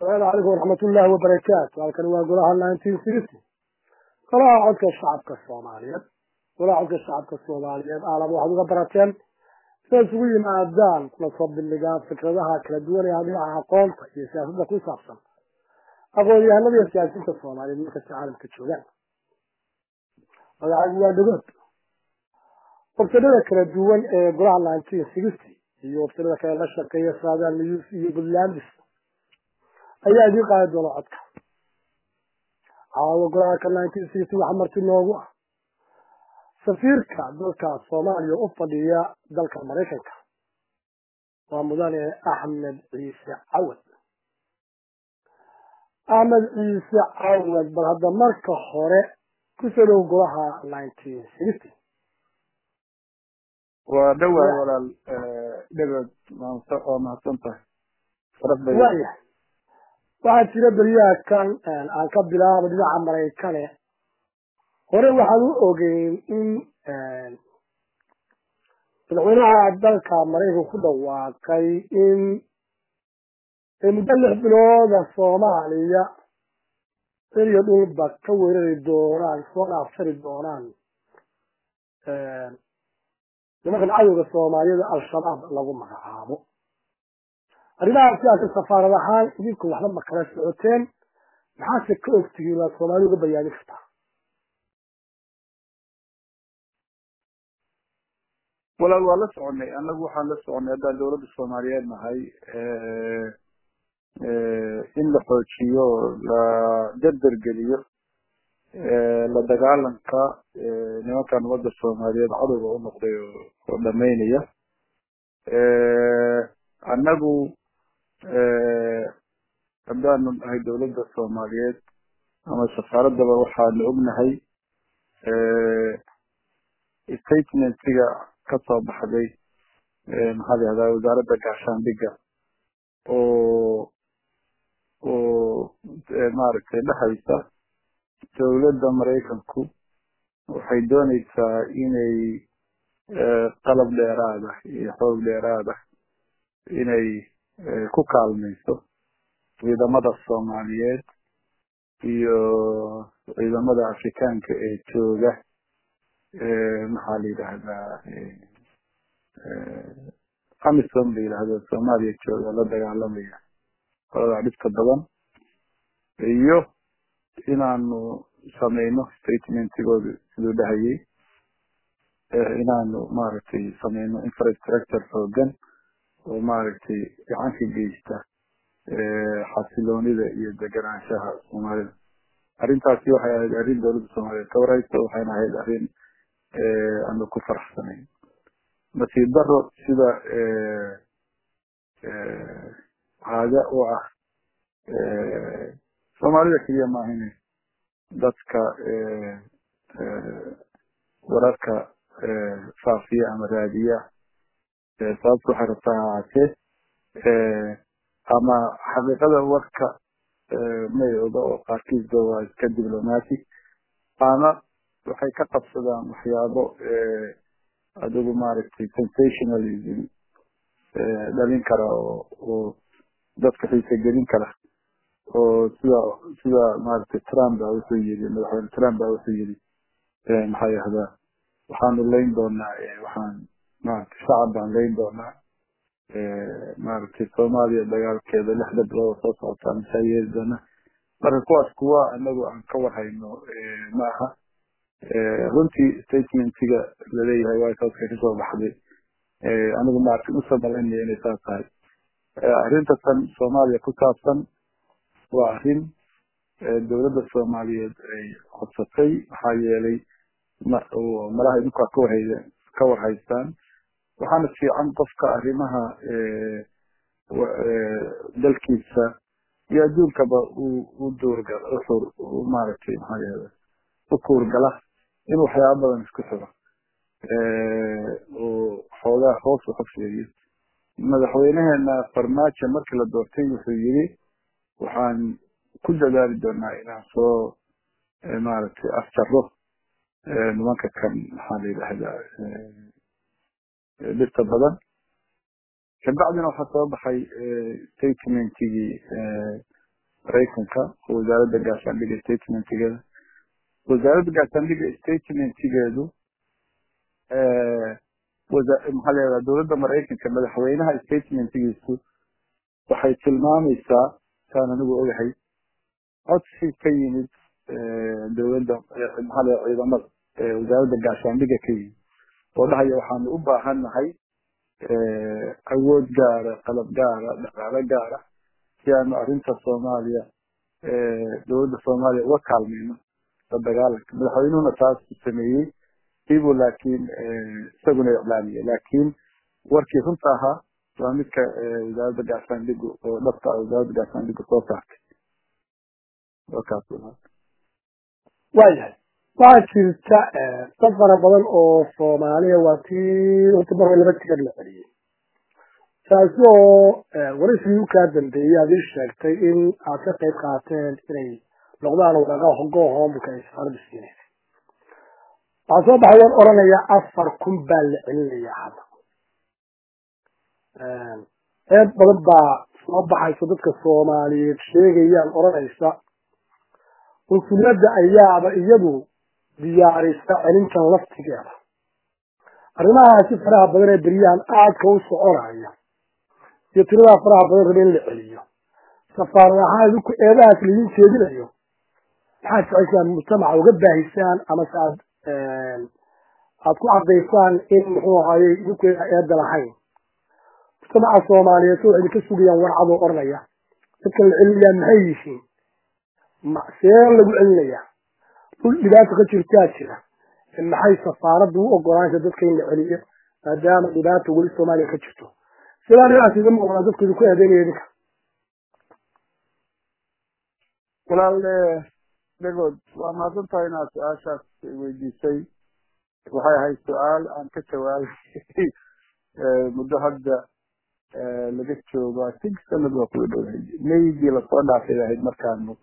asalaamu calaykum waraxmatullaahi wabarakaatu halkani waa golaha nineteen sixty golaha codka shacabka soomaaliyeed golaha codka shacabka soomaaliyeed aalaba waxaad uga barateen siday isugu yimaadaan kula soo bandhigaan fikradaha kala duwan ee dhinaca aqoonta iyo siyaasadda ku saabsan aqoon-yahanada iyo siyaasiyiinta soomaaliyeed markasta caalamka joogaan magacaygu waa dhagood wabsadada kala duwan ee golaha nineteen sixty iyo wabsadada kale la shaqeeya saadaan news iyo puntlandis ayaa idiin qaadi doona codka caawa golaha ka nineteen sixty waxaa marti noogu ah safiirka dalka soomaaliya u fadhiya dalka maraykanka waa mudane axmed ciise cawad axmed ciise cawad bal hadda marka hore kusoo dhow golaha nineteen sixty waa dhawaay walaal dhagood waa mahadsan tahay waaya waxaa jira beryaha kan aan ka bilaabo dhinaca maraykane hore waxaan u ogeyn in madaxweynaha dalka maraykanka ku dhawaaqay in muddo lix bilooda soomaaliya eriyo dhulba ka weerari doonaan soo dhaafsari doonaan nimankan cadowga soomaaliyada al-shabaab lagu magacaabo arrimaha sidaasa safaarad ahaan idinku waxba ma kala socoteen maxaase ka ogtihiin waad soomaali uga bayaani kartaa walaal waa la soconay annagu waxaan la soconay haddaan dawladda soomaaliyeed nahay in la xoojiyo la derdergeliyo la dagaalanka nimankan ummadda soomaaliyeed cadowga u noqday oo dhamaynaya annagu haddaanu nahay dawladda soomaaliyeed ama safaaraddaba waxaanu ognahay statementiga ka soo baxday maxaa la yihahdaa wasaaradda gaashaandhigga oo oo maaragtay dhexaysa dawladda maraykanku waxay doonaysaa inay qalab dheeraada iyo xoog dheeraada inay ku kaalmayso ciidamada soomaaliyeed iyo ciidamada afrikaanka ee jooga maxaa la yidhaahdaa amisom la yidhaahdo soomaaliya jooga la dagaalamaya qolada dhibka badan iyo inaanu samayno statementigooda siduu dhahayay inaanu maaragtay samayno infrastructure xoogan oo maaragtay gacan ka geysta xasiloonida iyo deganaanshaha soomaalida arrintaasi waxay ahayd arrin dawladda soomaaliyeed ka warhaysa waxayna ahayd arrin aanu ku faraxsanayn nasiib daro sida caada u ah soomaalida keliya maahine dadka wararka faafiya ama raadiya sababta waxay rabtaa ha ahaatee ama xaqiiqada warka may oga oo qaarkiisba waa iska diblomatic ama waxay ka qabsadaan waxyaabo adigu maaragtay sensationalism dhalin kara oo oo dadka xiisa gelin kara oo sida sida maaragtay trump baa wuxuu yiri madaxweyne trump baa wuxuu yiri maxaa yahdaa waxaanu layn doonaa waxaan maaragtay shacab baan layn doonaa maaragtay soomaaliya dagaalkeeda lixda bilood soo socotaa masaa yeeli doona marka kuwaas kuwa anagu aan ka warhayno maaha runtii statementiga laleeyahay white houseka kasoo baxday anigu maaragtay usoo malaynaya inay saas tahay arrinta tan soomaaliya ku saabsan waa arrin dawladda soomaaliyeed ay codsatay maxaa yeelay malaha idinkaa ka warhay ka warhaystaan waxaana fiican qofka arrimaha dalkiisa iyo adduunkaba u duurga uxur maaragtay maxaa yahda u kuurgala in waxyaaba badan isku xiro oo xoogaa hoos u xofeeyo madaxweyneheena farmaajo markii la doortay wuxuu yiri waxaan ku dadaali doonaa inaan soo maaragtay afjaro nimanka kan maxaa la yidhaahdaa dhirta badan kabacdina waxaa soo baxay statementigii maraykanka oo wasaaradda gaashaandhiga statementigeeda wasaaradda gaashaandhiga statementigeedu maxaa leedaha dowladda maraykanka madaxweynaha statementigiisu waxay tilmaamaysaa saan anigu ogahay codsi ka yimid dowladda maxaa leedaha ciidamada wasaaradda gaashaandhiga ka yimid oo dhahaya waxaanu u baahan nahay awood gaara qalab gaara dhaqaalo gaara si aanu arrinta soomaaliya dowladda soomaaliya uga kaalmayno la dagaalanka madaxweynuhuna taas sameeyey ibu laakiin isaguna iclaamiye laakiin warkii runta ahaa waa midka wasaaradda gaashaandhigu oo dhabta ah wasaaradda gaashaandhigu soo saartay wakaas waayahay waxaa jirta dad fara badan oo soomaaliya waa tii horta mar laba tigad la celiyey taasi oo waraysigii u kaa dambeeyey aad ii sheegtay in aad ka qayb qaateen inay noqdaan wadaaqaha hogoo hoomulka ay safarada siinaysay waxaa soo baxay waan oranaya afar kun baa la celinayaa hadda eed badan baa soo baxayso dadka soomaaliyeed sheegayaan oranaysa unsuliyadda ayaaba iyadu diyaarisa celintan laftigeeda arrimahaasi faraha badan ee beryahan aadka u soconaya iyo tiradaa faraha badan raba in la celiyo safaarad ahaan idinku eedahaas laidin jeedinayo maxaad jeceshaan mujtamaca uga baahisaan amase aad aad ku cadaysaan in muxuu ahaaye idinku eeda lahayn mujtamaca soomaaliyeed so idinka sugayaan warcadoo oranaya dadkan la celinayaa maxay yihiin see lagu celinayaa dhul dhibaata ka jirtaa jira maxay safaaradda u ogolaanaysa dadka in la celiyo maadaama dhibaata weli soomaaliya ka jirto sidaa dhinacaas iga muuqdaa dadku idinku eedeynaya idinka walaal dhagood waa mahadsan tahay inaad su-aashaas weydiisay waxay ahayd su-aal aan ka jawaabay muddo hadda laga joogo think sanad waa kula dhowhay maygii lasoo dhaafay ahayd markaanu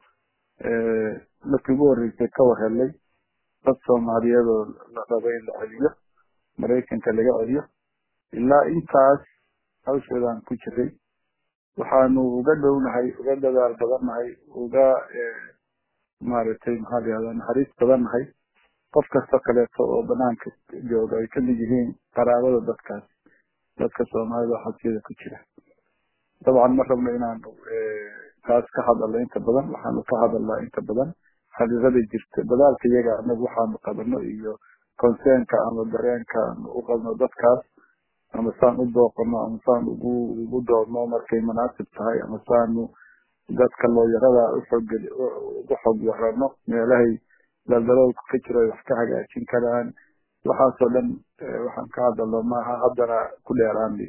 markii ugu horreysay ka warhelay dad soomaaliyeed oo la raba in la celiyo maraykanka laga celiyo ilaa intaas hawshoodaan ku jiray waxaanu uga dhownahay uga dadaal badannahay uga maaragtay maxaa layihahdaa naxariis badannahay qof kasta kaleeto oo banaanka jooga ay kamid yihiin qaraabada dadkaas dadka soomaalida oo xabsiyada ku jira dabcan ma rabno inaanu taas ka hadalno inta badan waxaanu ka hadalnaa inta badan xaqiiqada jirta dadaalka iyaga anagu waxaanu qabano iyo concernka ama dareenka aanu u qabno dadkaas ama saan u dooqano ama saan ugu ugu doodno markay munaasib tahay ama saanu dadka looyarada uxoogeli ugu xog warano meelahay daldaloolka ka jiro ay wax ka hagaajin karaan waxaasoo dhan waxaan ka hadalno maaha haddana ku dheeraanay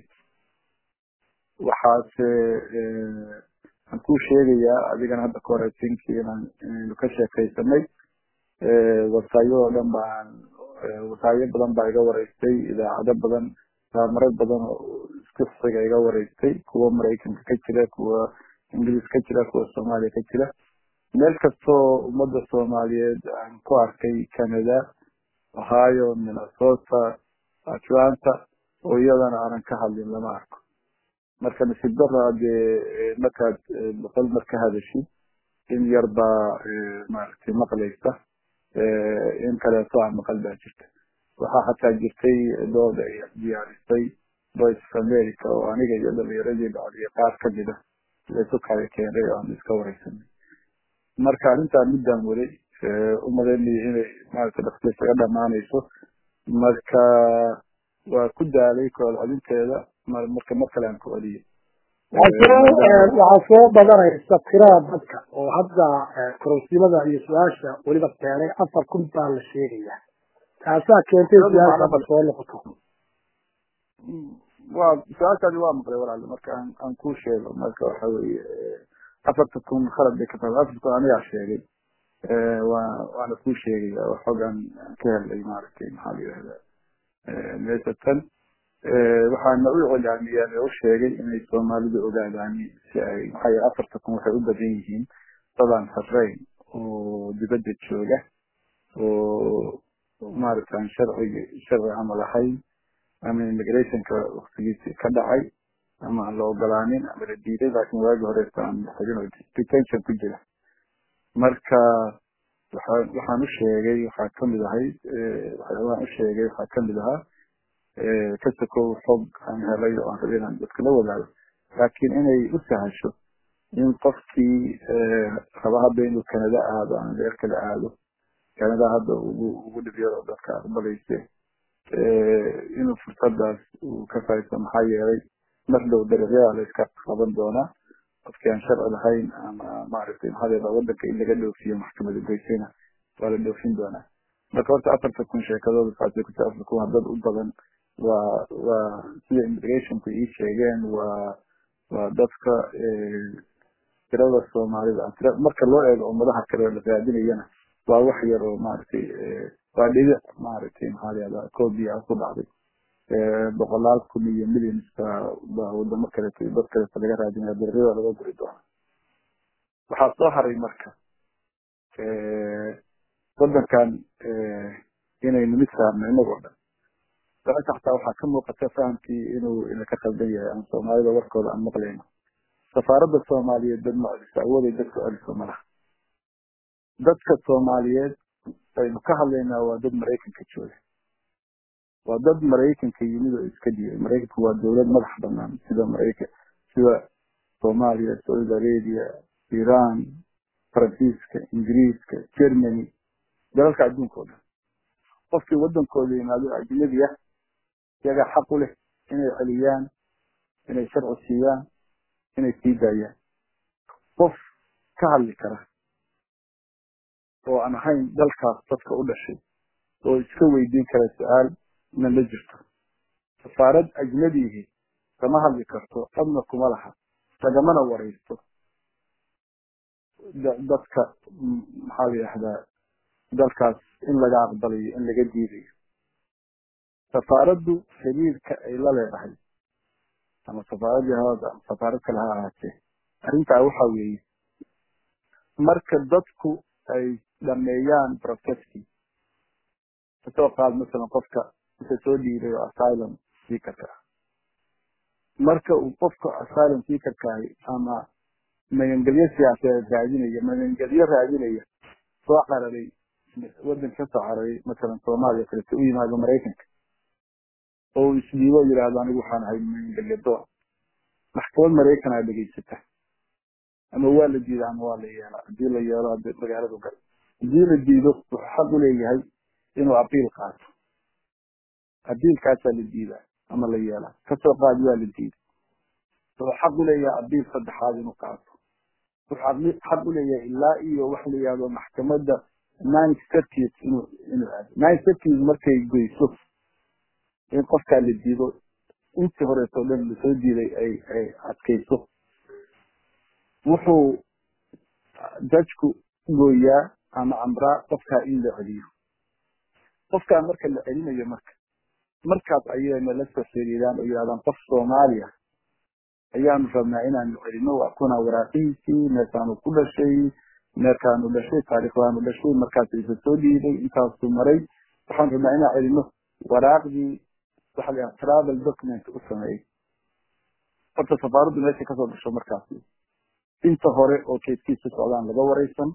waxaase aan kuu sheegayaa adigana hadda ka horeysinkii inaan inaynu ka sheekaysanay wasaayadoo dhan baan wasaayo badan baa iga wareystay idaacado badan marar badan oo isku xiga iga wareystay kuwa maraykanka ka jira kuwa ingiliis ka jira kuwa soomaaliya ka jira meel kastoo ummadda soomaaliyeed aan ku arkay canada ohio minnesota atlanta oo iyadana aanan ka hadlin lama arko marka nasiib dara dee markaad boqol mar ka hadashid in yar baa maaragtay maqlaysa in kaleeto aan maqal baa jirta waxaa xataa jirtay dood ay diyaarisay voice of america oo aniga iyo dhalinyaradii dhacdiya qaar kamida laysu kala keenay oo aan iska wareysanay marka arrintaa middaan waday umalaynaya inay maaragtay dhaqsi isaga dhamaanayso marka waa ku daalay koolcodinteeda marka mar kale aan ku celiyay waxaa soo badanaysa tirada dadka oo hadda kororsimada iyo su-aasha weliba keenay afar kun baa la sheegaya taasaa keentay su-aasha soo noqoto waa su-aashaadi waa maqlay walaale marka aan aan kuu sheego marka waxa weeye afarta kun khalad bay ka tahay afarta kun anigaa sheegay waa waana kuu sheegaya oo xoogaan ka helay maaragtay maxaa la yidhahdaa meesha tan waxaana u iclaamiyeen oo u sheegay inay soomaalidu ogaadaan si ay maxaa yeele afarta kun waxay u badan yihiin dadaan sarreyn oo dibadda jooga oo maaragta aan sharciga sharci camal ahayn ama immigrationka waktigiisi ka dhacay ama aan la ogolaanin ama la diiday laakiin waagi horeeta aan xirin oo detention ku jira marka waxaan waxaan u sheegay waxaa kamid ahayd waxyaabahan u sheegay waxaa kamid ahaa ka sokow xog aan helay oo aan rabay inaan dadka la wadaago laakiin inay u sahasho in qofkii raba hadda inuu canada aado ama meel kale aado canada hadda ugu ugu dhibyado dadka aqbalayse inuu fursadaas uu ka faa'iisto maxaa yeelay mar dhow dariiqyada la iska qaban doonaa qofkii aan sharci lahayn ama maaragtay maxaa yeela wadanka in laga dhoofiyo maxkamada goysayna waa la dhoofin doonaa marka horta afarta kun sheekadooda saasay ku afar kun waa dad u badan waa waa sida immigrationku ii sheegeen waa waa dadka tirada soomaalida marka loo eego ummadaha kale la raadinayana waa wax yar oo maaragtay waa dhibic maaragtay maxaa layihahdaa cobia ku dhacday boqolaal kun iyo millionska baa wadamo kaleeto iyo dad kaleeto laga raadinaya dariiqyada laga guri doona waxaa soo haray marka wadankan inaynu mid saarno inagoo dhan sababta xataa waxaa ka muuqata fahamkii inuu inaka qaldan yahay aan soomaalida warkooda aan maqlayno safaaradda soomaaliyeed dad ma celiso awooday dadka celiso malaha dadka soomaaliyeed aynu ka hadlaynaa waa dad maraykanka jooga waa dad maraykanka yimid oo iska dhiyay maraykanku waa dowlad madax banaan sida maraykan sida soomaaliya saudi arabia iran faransiiska ingiriiska germany dalalka adduunka o dhan qofkii wadankooda yimaado ajnabi ah iyagaa xaq u leh inay celiyaan inay sharci siiyaan inay sii daayaan qof ka hadli kara oo aan ahayn dalkaas dadka u dhashay oo iska weydiin kara su-aal na la jirto safaarad ajnabigii kama hadli karto adna kuma laha lagamana waraysto dadka maxaa la yidhahdaa dalkaas in laga aqbalayo in laga diidayo safaaraddu xiriirka ay la leedahay ama safaaradii haada ama safaarad kale ha ahaatee arrintaa waxa weeye marka dadku ay dhameeyaan processkii kasoo qaad masalan qofka inta soo dhiibay oo asylum seekerka ah marka uu qofka asylum seekerkaahi ama magangelyo siyaasadeed raadinaya magangelyo raadinaya soo cararay wadanka ka soo cararay masalan soomaaliya kaleto u yimaado maraykanka oo uu isdhiibo yidhaahdo anigu waxaan ahay magangelyo doon maxkamad maraykan aa dhegaysata ama waa la diida ama waa la yeelaa hadii la yeelo hadi magaaladu gal hadii la diido wuxuu xaq u leeyahay inuu abiil qaato abiilkaasaa la diidaa ama la yeelaa kasoo qaadi waa la diiday wuxuu xaq u leeyahay abiil saddexaad inuu qaato wuxuu xaq u leeyahay ilaa iyo waxa la yihahdo maxkamadda nine circuit inuu inuu aado nine circuit markay goyso in qofkaa la diido intii horeeto dhan lasoo diiday ay ay adkayso wuxuu jajku gooyaa ama amraa qofkaa in la celiyo qofkaa marka la celinayo marka markaas ayayna la soo xiriiraan oo yidhahdaan qof soomaaliya ayaanu rabnaa inaanu celino waa kuna waraaqihiisii meerkaanu ku dhashay meerkaanu dhashay taariikhdaanu dhashay markaas isa soo dhiibay intaasuu maray waxaan rabnaa inaan celino waraaqdii waxa la travel document u sameeyey horta safaaraddu meesha kasoo dhasho markaasi inta hore oo keeskiisa socdaan laga wareysan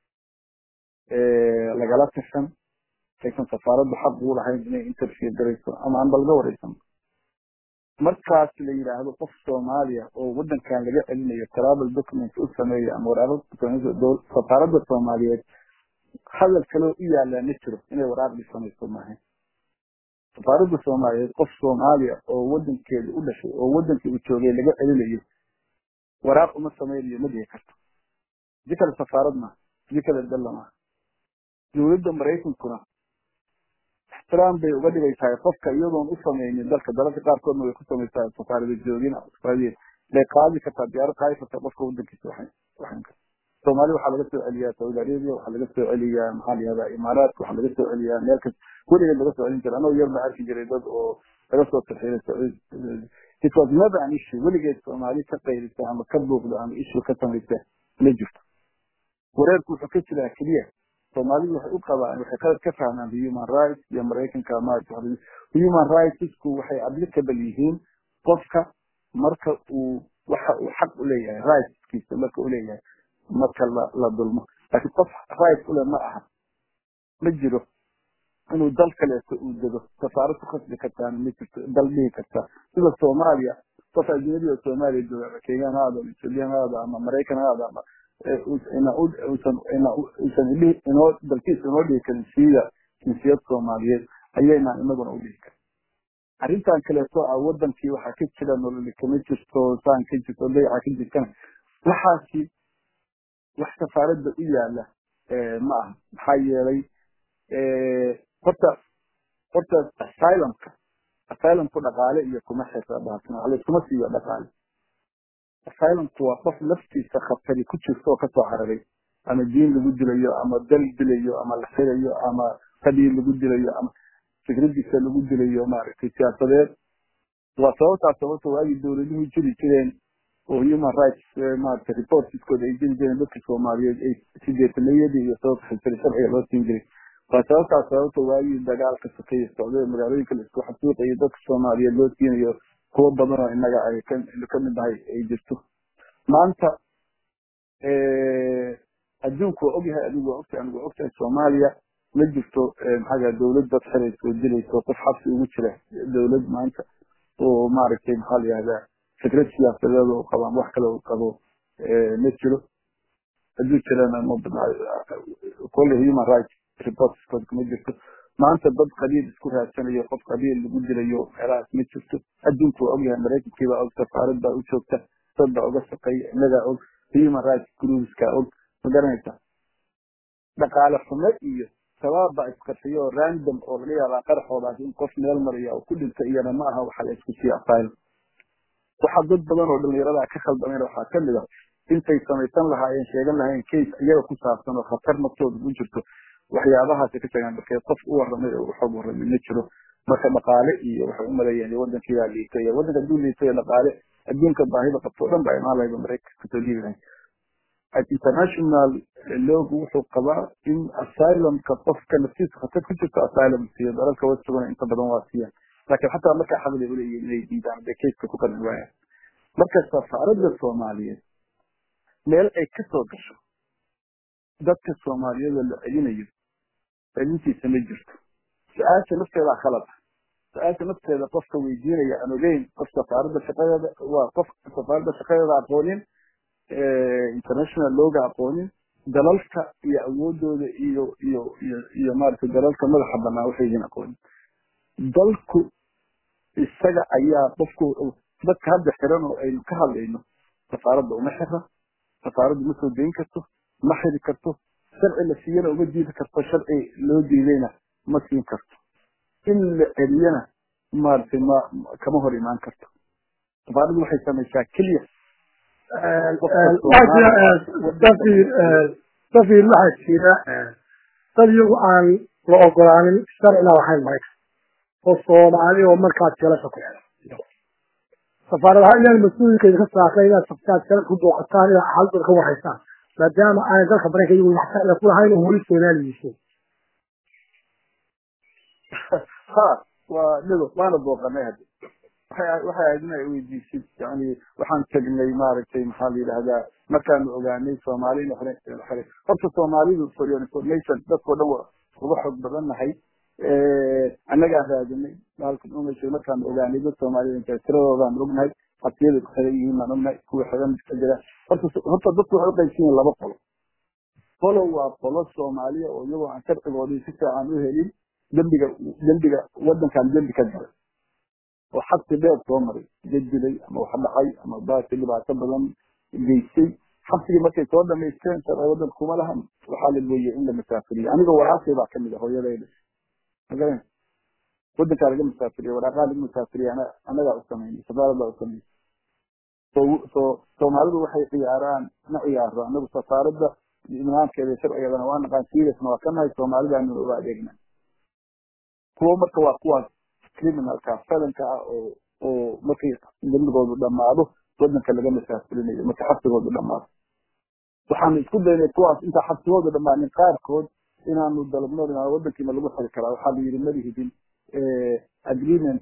lagala tashan aysan safaaraddu xaq uu lahayn inay interview garayso ama aanba laga wareysan markaas la yidhaahdo qof soomaaliya oo wadankan laga celinayo travel document u sameeya ama waraaqo safaaradda soomaaliyeed hadal kaloo u yaalaa ma jiro inay waraaqdii samayso maahayn safaaradda soomaaliyeed qof soomaaliya oo wadankeeda u dhashay oo wadankii uu joogay laga celinayo waraaq uma samaynayo ma dhihi karto di kale safaarad maaha di kale dalla maaha dowladda maraykankuna ixtiraam bay uga dhigaytahay qofka iyadoon u sameynin dalka dalalka qaarkoodna way ku samaysaa safaarada joogin bay qaadi kartaa diyaarad qaadi kartaa qofka wadankiisa waxan karta soomaali waxaa laga soo celiyaa saudi arabia waxaa laga soo celiyaa maxaa la yihahdaa imaaraadka waxaa laga soo celiyaa meel kas weligeed laga soo celin jiray anoo yar baa arki jiray dad oo laga soo tarxiilay it was never an issue weligeed soomaali ka qaylisa ama ka buuqda ama issue ka samaysa ma jirto wareerku wuxuu ka jiraa keliya soomaalidu waxay u qabaan waxay qalad ka fahmaan human rights iyo maraykanka maarata human rightsku waxay applicable yihiin qofka marka uu waxa uu xaq u leeyahay rightskiisa marka u leeyahay marka la la dulmo laakiin qof right ule ma aha ma jiro inuu dal kaleeto uu dego safaarad ku khasbi kartaana ma jirto dal dhihi karta sida soomaaliya qof ajnabi oo soomaaliya jooga ama kenyan ha aado ama ethiopian ha aado ama maraykan ha aado ama uusan inoo dalkiisa inoo dhihi karin siida jinsiyad soomaaliyeed ayaynaan inaguna u dhihi karin arrintan kaleeto ah wadankii waxaa ka jira nololi kama jirto saan ka jirto dayaca ka jirtana waxaasi wax safaaradda u yaala ma aha maxaa yeelay horta horta asylumka asylumku dhaqaale iyo kuma xirra baasna wax layskuma siiyo dhaqaale asylumku waa qof laftiisa khatari ku jirta oo kasoo cararay ama diin lagu dilayo ama dal dilayo ama la xirayo ama qabiil lagu dilayo ama fikradiisa lagu dilayo maaragtay siyaasadeed waa sababtaa sababta waagii dowladuhu jiri jireen oo human rights maaragtay reportskooda ay jiri jireen dadka soomaaliyeed ay sideetanayadii iyo sababta xilsari sharciga loo siin jiray waa sababtaa sababta waagii dagaalka sokeeye socday magaalooyinka la isku xasuuqayo dadka soomaaliyeed loo siinayo kuwo badan oo innaga ay ka mid nahay ay jirto maanta adduunku waa ogyahay adigu waa ogtahay anigu waa ogtahay soomaaliya ma jirto maxaa dawlad dad xirayso oo dilayso qof xabsi ugu jira dawlad maanta oo maaragtay maxaa la yihahdaa fikrad siyaasadeed oo qabo ama wax kale oo qabo ma jiro hadduu jirana ma kolle human rights reportskood ma jirto maanta dad qabiil isku raadsanayo qof qabiil lagu dilayo meelahaas ma jirto adduunku waa ogyahay maraykankii baa og safaarad baa u joogta dad baa uga shaqeeya innagaa og human rights groupskaa og ma garanaysaa dhaqaale xumo iyo shabaab baa isqarxiyo oo random oo laga yaabaa qaraxoodaas in qof meel maraya oo ku dhinta iyana ma aha waxa la isku siiya asylum waxaa dad badan oo dhalinyarada ka khaldameen waxaa kamid ah intay samaysan lahaayeen sheegan lahaayeen case iyaga ku saabsan oo khatar naftooda ku jirto waxyaabahaasi ka tagaan markee qof u warramay oo waxoog warramay ma jiro marka dhaqaale iyo waxay u maleeyeen wadankiibaa liitay iyo wadanka hadduu liitay dhaqaale adduunka baahida qabto o dhan baa imaan lahayba maraykanka kasoo dhiibi lahayd international loogu wuxuu qabaa in asylumka qofka naftiisa khatar ku jirto asylum siiyo dalalka westaguna inta badan waa siiyaan laakiin xataa markaa xaqli uleeyihin inay diidaan bay kayska ku qarin waayaan marka safaaradda soomaaliyeed meel ay kasoo gasho dadka soomaaliyeed oo la celinayo celintiisa ma jirto su-aasha nafteedaa khalad ah su-aasha nafteeda qofka weydiinaya aan ogeyn qof safaaradda shaqadeeda waa qof safaaradda shaqadeeda aqoonin international looga aqoonin dalalka iyo awoodooda iyo iyo iyo iyo maaragtay dalalka madaxa banaa waxay yihiin aqoonin dalku isaga ayaa qofku dadka hadda xiran oo aynu ka hadlayno safaaradda uma xira safaaraddu ma soo dayn karto ma xiri karto sharci la siiyana uma diidi karto sharci loo diidayna ma siin karto in la celiyana maaragtay ma kama hor imaan karto safaaraddu waxay samaysaa keliya safir waxaa jira dad iyagu aan la ogolaanin sharcina waxayn maraykan oo soomaali oo markaas jelasha ku xiran safaaradaha inaan mas-uulkeeda ka saarnay inaad sabtaad jala ku booqataan inaad xaaladooda ka warhaysaan maadaama aanay dalka maraykan iyagu wax sharciga ku lahayn oo weli soomaali yihiin ha waa dhigo waana booqanay hadda waxay waxay ahayd inay weydiisid yani waxaan tegnay maaragtay maxaa la yidhahdaa markaanu ogaanay soomaali in xore horta soomaalidu for your information dadkao dhan wa uga xoog badan nahay annagaa raadinay maalkan umashay markaanu ogaanay dad soomaalida inta tiradoodaan ognahay xabsiyada ku xiran yihiin baan ognahay kuwa xiran ka jira horta horta dadku waxay uqaybsan yihin laba qolo qolo waa qolo soomaaliya oo iyagoo aan sharcigoodii si fiican u helin dembiga dembiga wadankan dembi ka galay oo xabsi dheer soo maray jadilay ama wax dhacay ama baasi dhibaato badan geystay xabsigii markay soo dhamaysteen sharci wadanka kuma lahan waxaa la gooyey in la masaafiriyo aniga walaashay baa kamid a hooyadayda magaran wadankaa laga masaafiriyo waraaqaa laga masaafiriyo ana anagaa u samaynay safaarad baa u samaynay so so soomaalidu waxay ciyaaraan ma ciyaaro anagu safaaradda nidaamkeeda sharcigeedana waa naqaan seriasna waa ka nahay soomaalidaanu uga adeegna kuwo marka waa kuwaas criminalka felanka ah oo oo markay dembigoodu dhamaado wadanka laga masaafurinayo marka xabsigoodu dhamaado waxaanu isku daynay kuwaas intaa xabsigoodu dhamaanin qaarkood inaanu dalabno inaa wadankiina lagu xiri karaa waxaa la yidhi malihidin agreementkii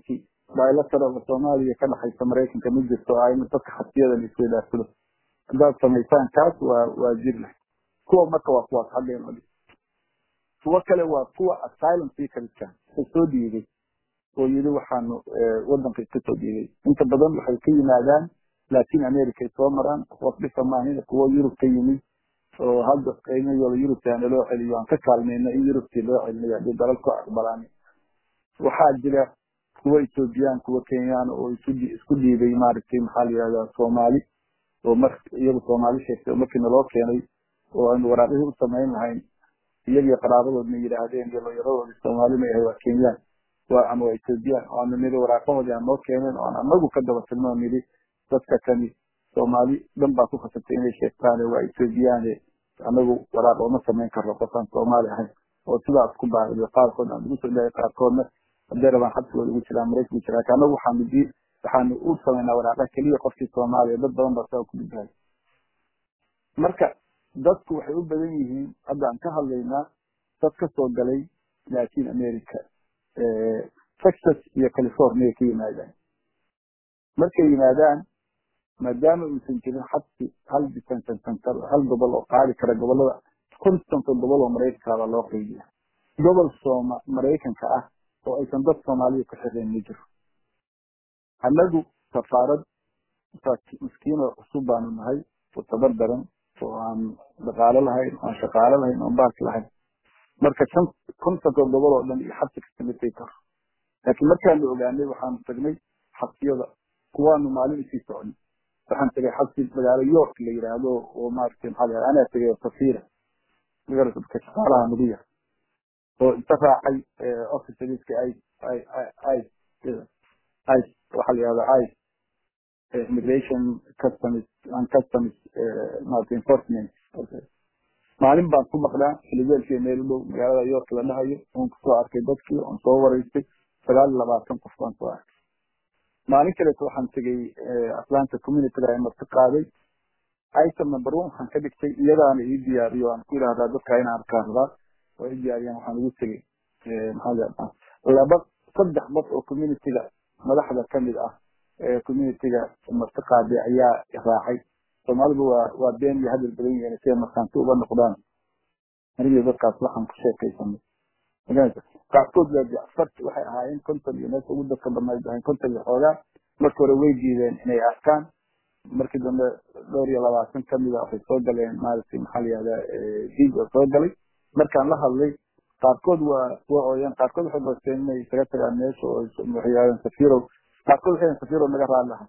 bilateral soomaaliya ka dhexaysa maraykanka ma jirto ayna dadka xasiyadan isweydaarsudo haddaad samaysaan kaas waa waa jir leh kuwa marka waa kuwaas hadleen odhi kuwo kale waa kuwa asylum seekerskan oo soo dhiibay oo yidhi waxaanu wadanka iska soo dhiibay inta badan waxay ka yimaadaan latin america ay soo maraan qof dhifa maahin kuwo yurub ka yimid oo hadda qiimahooda yurubtaana loo celiyo aan ka kaalmayna in yurubtii loo celinayo haddii dalal ku aqbalaan waxaa jira kuwo ethoobiyan kuwo kenyaan oo isku dhiibay maaragtay maxaa la yihahdaa soomaali oo mar iyagu soomaali sheegtay oo markii naloo keenay oo aynu waraaqihii u samayn lahayn iyagii qaraabadoodna yidhaahdeen iyo looyaradoodii soomaali ma yahay waa kenyaan waa ama waa ethoobiyan oo aanu nidhi waraaqahoodii aan noo keeneen oo aan anagu ka daba tilno oo nidhi dadka kani soomaali dhan baa ku khasabtay inay sheegtaane waa ethoobiyaane anagu waraaq ooma samayn karno qofaan soomaali ahayn oo sidaas ku baariyo qaarkood aan ugu soo dhahay qaarkoodna hadday rabaan xabsigooda ugu jiraan maraykanku jiraa anagu waxaanu di waxaanu u samaynaa waraaqa keliya qofkii soomaaliya dad badan baa saa ku gudbahay marka dadku waxay u badan yihiin hadda aan ka hadlaynaa dad ka soo galay latin america texas iyo california ka yimaadaan markay yimaadaan maadaama uusan jirin xabsi hal detention center hal gobol oo qaadi kara gobolada kontonka gobol oo maraykankaaba loo qeybiya gobol sooma maraykanka ah oo aysan dad soomaaliya ku xireen ma jiro annagu safaarad miskiinoo cusub baanu nahay oo tabar daran oo aan dhaqaalo lahayn oo aan shaqaalo lahayn oon baarki lahayn marka shan kontonka gobol oo dhan iyo xabsi kasta matay karo laakiin markaanu ogaanay waxaanu tagnay xabsiyada kuwaanu maalin isii socnay waxaan tagay xabsi magaalo york la yidhaahdo oo maaragtay maxaa la anaa tagay safira magarka shaqaalaha nagu yar oo inta raacay officeriska i i i i waxaa la yihahdaa i immigration customs and customs maaragtay enforcement maalin baan ku maqnaa filibeelkiiyo meel u dhow magaalada york la dhahayo oon kusoo arkay dadkii oon soo waraystay sagaal iyo labaatan qof baan soo arkay maalin kaleeto waxaan tegay atlanta communityga ee marti qaaday item number one waxaan ka dhigtay iyadaana ii diyaariyo aan ku yidhahdaa dadka inaan arkaan rabaa oo ii diyaariyaan waxaan ugu tegay maxaa laba saddex qof oo communityga madaxda kamid ah ee communityga marti qaaday ayaa raacay soomaalidu waa waa been iyo hadal badan yihiin si ay markaanti uga noqdaan anigii dadkaas waxaan ku sheekaysanay qaarkood waa afarti waxay ahaayeen konton iyo meesha ugu dadka badnayd ahayn konton iyo xoogaa marka hore way diideen inay arkaan markii dambe dhowr iyo labaatan kamida waxay soo galeen maaragtay maxaa la yihahdaa diig oo soo galay markaan la hadlay qaarkood waa waa ooyeen qaarkood waxay basteen inay isaga tagaan meesha oo waxay yidhahdeen safirow qaarkood waxay yidhahdeen safirow naga raali lahay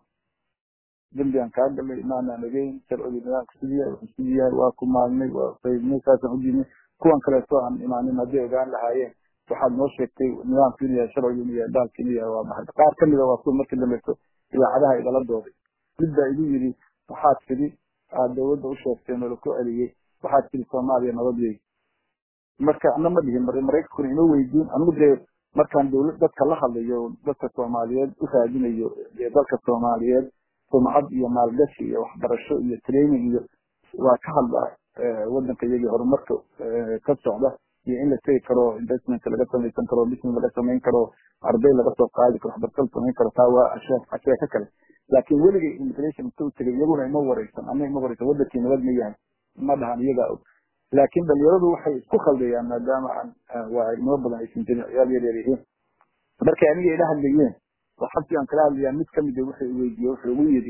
dembi aan kaa galay maanaan ogeyn sharcigii nidaamka sidii yahay wuxuu sidii yahay waa ku maalnay waa qaybnay saasaan u diidnay kuwan kaleeto aan imaanin hadday ogaan lahaayeen waxaad noo sheegtay nidaamka inuu yahay sharcigu inuu yahay daalka inuu yahay waa maxay qaar kamida waa kuwa markii dambeeto idaacadaha igala dooday mid baa igu yidhi waxaad tidhi aad dawladda u sheegteen oo laku celiyey waxaad tidhi soomaaliya nabadweyn marka ana ma dhihin mar maraykankuna ima weydiin anigu dee markaan dawlad dadka la hadlayo dadka soomaaliyeed u raadinayo dalka soomaaliyeed sumcad iyo maalgashi iyo waxbarasho iyo training iyo waa ka hadla wadanka iyagii horumarka ka socda iyo in la tegi karo investment laga samaysan karo business laga samayn karo arday laga soo qaadi karo waxbarasho la samayn karo taa waa asheeko kale laakiin weligay immigration intuu tegay iyaguna ima wareysan ama ima wareysan wadankii nabad ma yahay ma dhahan iyagaa og laakiin dhalinyaradu waxay isku khaldayaan maadaama aan waa ilmo badan aysan jirin ciyaal yar yar yihiin markay aniga ila hadlayeen oo xabsi aan kala hadlayaa mid kamid wuxuu weydiiyey wuxuu igu yidhi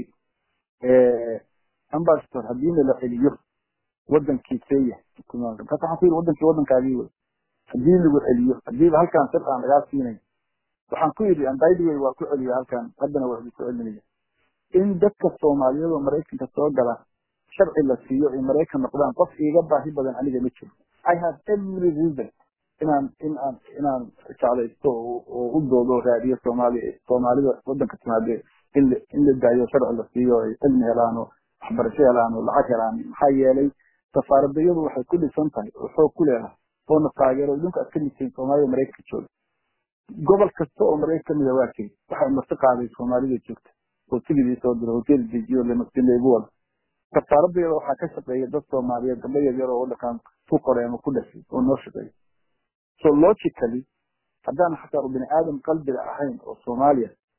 ambassador haddii na la celiyo wadankii kenya markaas waxaan ku yidhi wadankii wadankaagii wey haddii lagu celiyo hadiiba halkaan sir aan lagaa siinay waxaan ku yidhi anbidway waa ku celiya halkaan haddana waa idinku celinaya in dadka soomaaliyeed oo maraykanka soo gala sharci la siiyo ay maraykan noqdaan qof iiga baahi badan aniga ma jiro i have every reason inaan in aan inaan jeclaysto oo u doodo oo raadiyo soomaaliya soomaalida wadanka timaade in la in la daayo sharci la siiyo ay cilmi helaan oo waxbarasho helaan oo lacag helaan maxaa yeelay safaaradayadu waxay ku dhisan tahay oo xoog ku leedahay oona taageero idinku aad ka midtihiin soomaalida maraykanka jooga gobol kasta oo maraykan kamida waa jiri waxay marti qaaday soomaalida joogta oo tigidii soo diro hotel dejiyo lamasileygu wada safaaradayada waxaa ka shaqeeya dad soomaaliyeed gabdho yar yar oo wadankan ku koray ama ku dhashay oo noo shaqeeya so logically haddaan xataa bini aadam qalbiga ahayn oo soomaaliya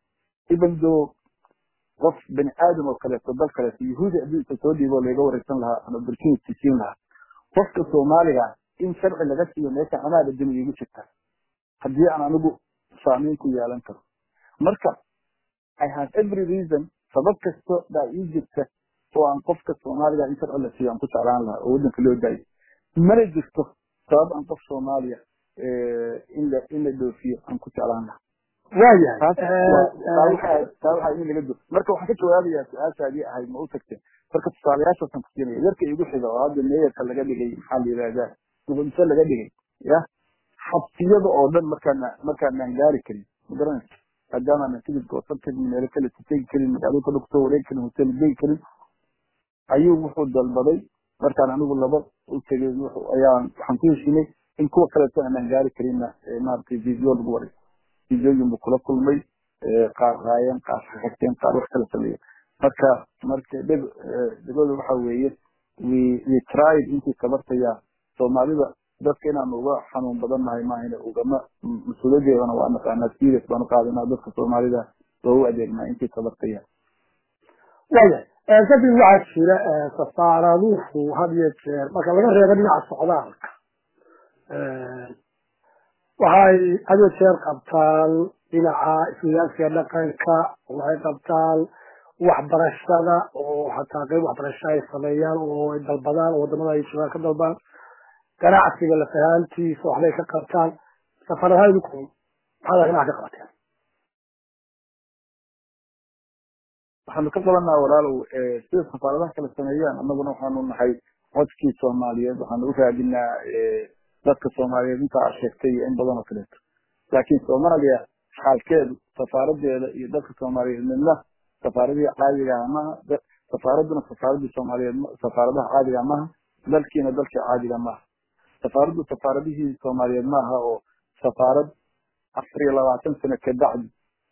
even though qof bani aadam oo kaleeto dal kaleeto yahuudi haddii inta soo dhiibo laga wareysan lahaa ama opportunity siin lahaa qofka soomaaliga in sharci laga siiyo meesha amaada dimi igu jirta haddii aan anigu saameyn ku yeelan karo marka i have every reason sabab kasto baa ii jirta oo aan qofka soomaaliga in sharci la siiyo aan ku jeclaan lahaa oo waddanka loo daayo mana jirto sabab aan qof soomaaliya in la in la dhoofiyo aan ku jeclaan lahaa waayahay taa waxaa in laga do marka waxaan ka jawaabayaa su-aashaadii ahayd ma u tagteen marka tusaalayaashaasaan ku siinaya yarka igu xiga oo hadda meeyarka laga dhigay maxaa la yidhahdaa muqdisho laga dhigay ya xabsiyada oo dhan markaana markaanaan gaari karin magaranaysa maadaamaanan tigid goosan karin meelo kale tegi karin magaalooyinka dhan kusoo wareegi karin hotel gey karin ayuu wuxuu dalbaday markaan anigu laba u tegay ayaan waxaan ku heshinay in kuwa kaleeto aanaan gaari karinna maaragtay video lagu waray videoyin buu kula kulmay qaar raayeen qaar xagteen qaar wax kala sameeya marka marka dhib dhibada waxa weeye we we tried intii tabartaya soomaalida dadka inaan uga xanuun badan nahay maahane ugama mas-uuliyadeedana waa naqaanaa serious baan u qaadanaa dadka soomaalida waa u adeegnaa intii tabartaya waayahay kadib waxaa jira safaaraduhu had iyo jeer marka laga reebo dhinaca socdaalka waxay had iyo jeer qabtaan dhinaca iswidaarsiga dhaqanka waxay qabtaan waxbarashada oo xataa qeyb waxbarasho ay sameeyaan oo ay dalbadaan oo wadamada ay joogaan ka dalbaan ganacsiga lafahaantiisa waxbay ka qabtaan safaradaha idinku maxaad dhinaca ka qabateen waxaanu ka qabanaa walaalow sida safaaradaha kala sameeyaan annaguna waxaanu nahay codkii soomaaliyeed waxaanu u raadinaa dadka soomaaliyeed inta aad sheegtay iyo in badan oo kaleeto laakiin soomaaliya xaalkeedu safaaradeeda iyo dadka soomaaliyeed midna safaaradii caadigaha maha safaaraduna safaaradii soomaaliyeed safaaradaha caadiga maha dalkiina dalkii caadiga maaha safaaraddu safaaradihii soomaaliyeed maaha oo safaarad afar iyo labaatan sano kabacdi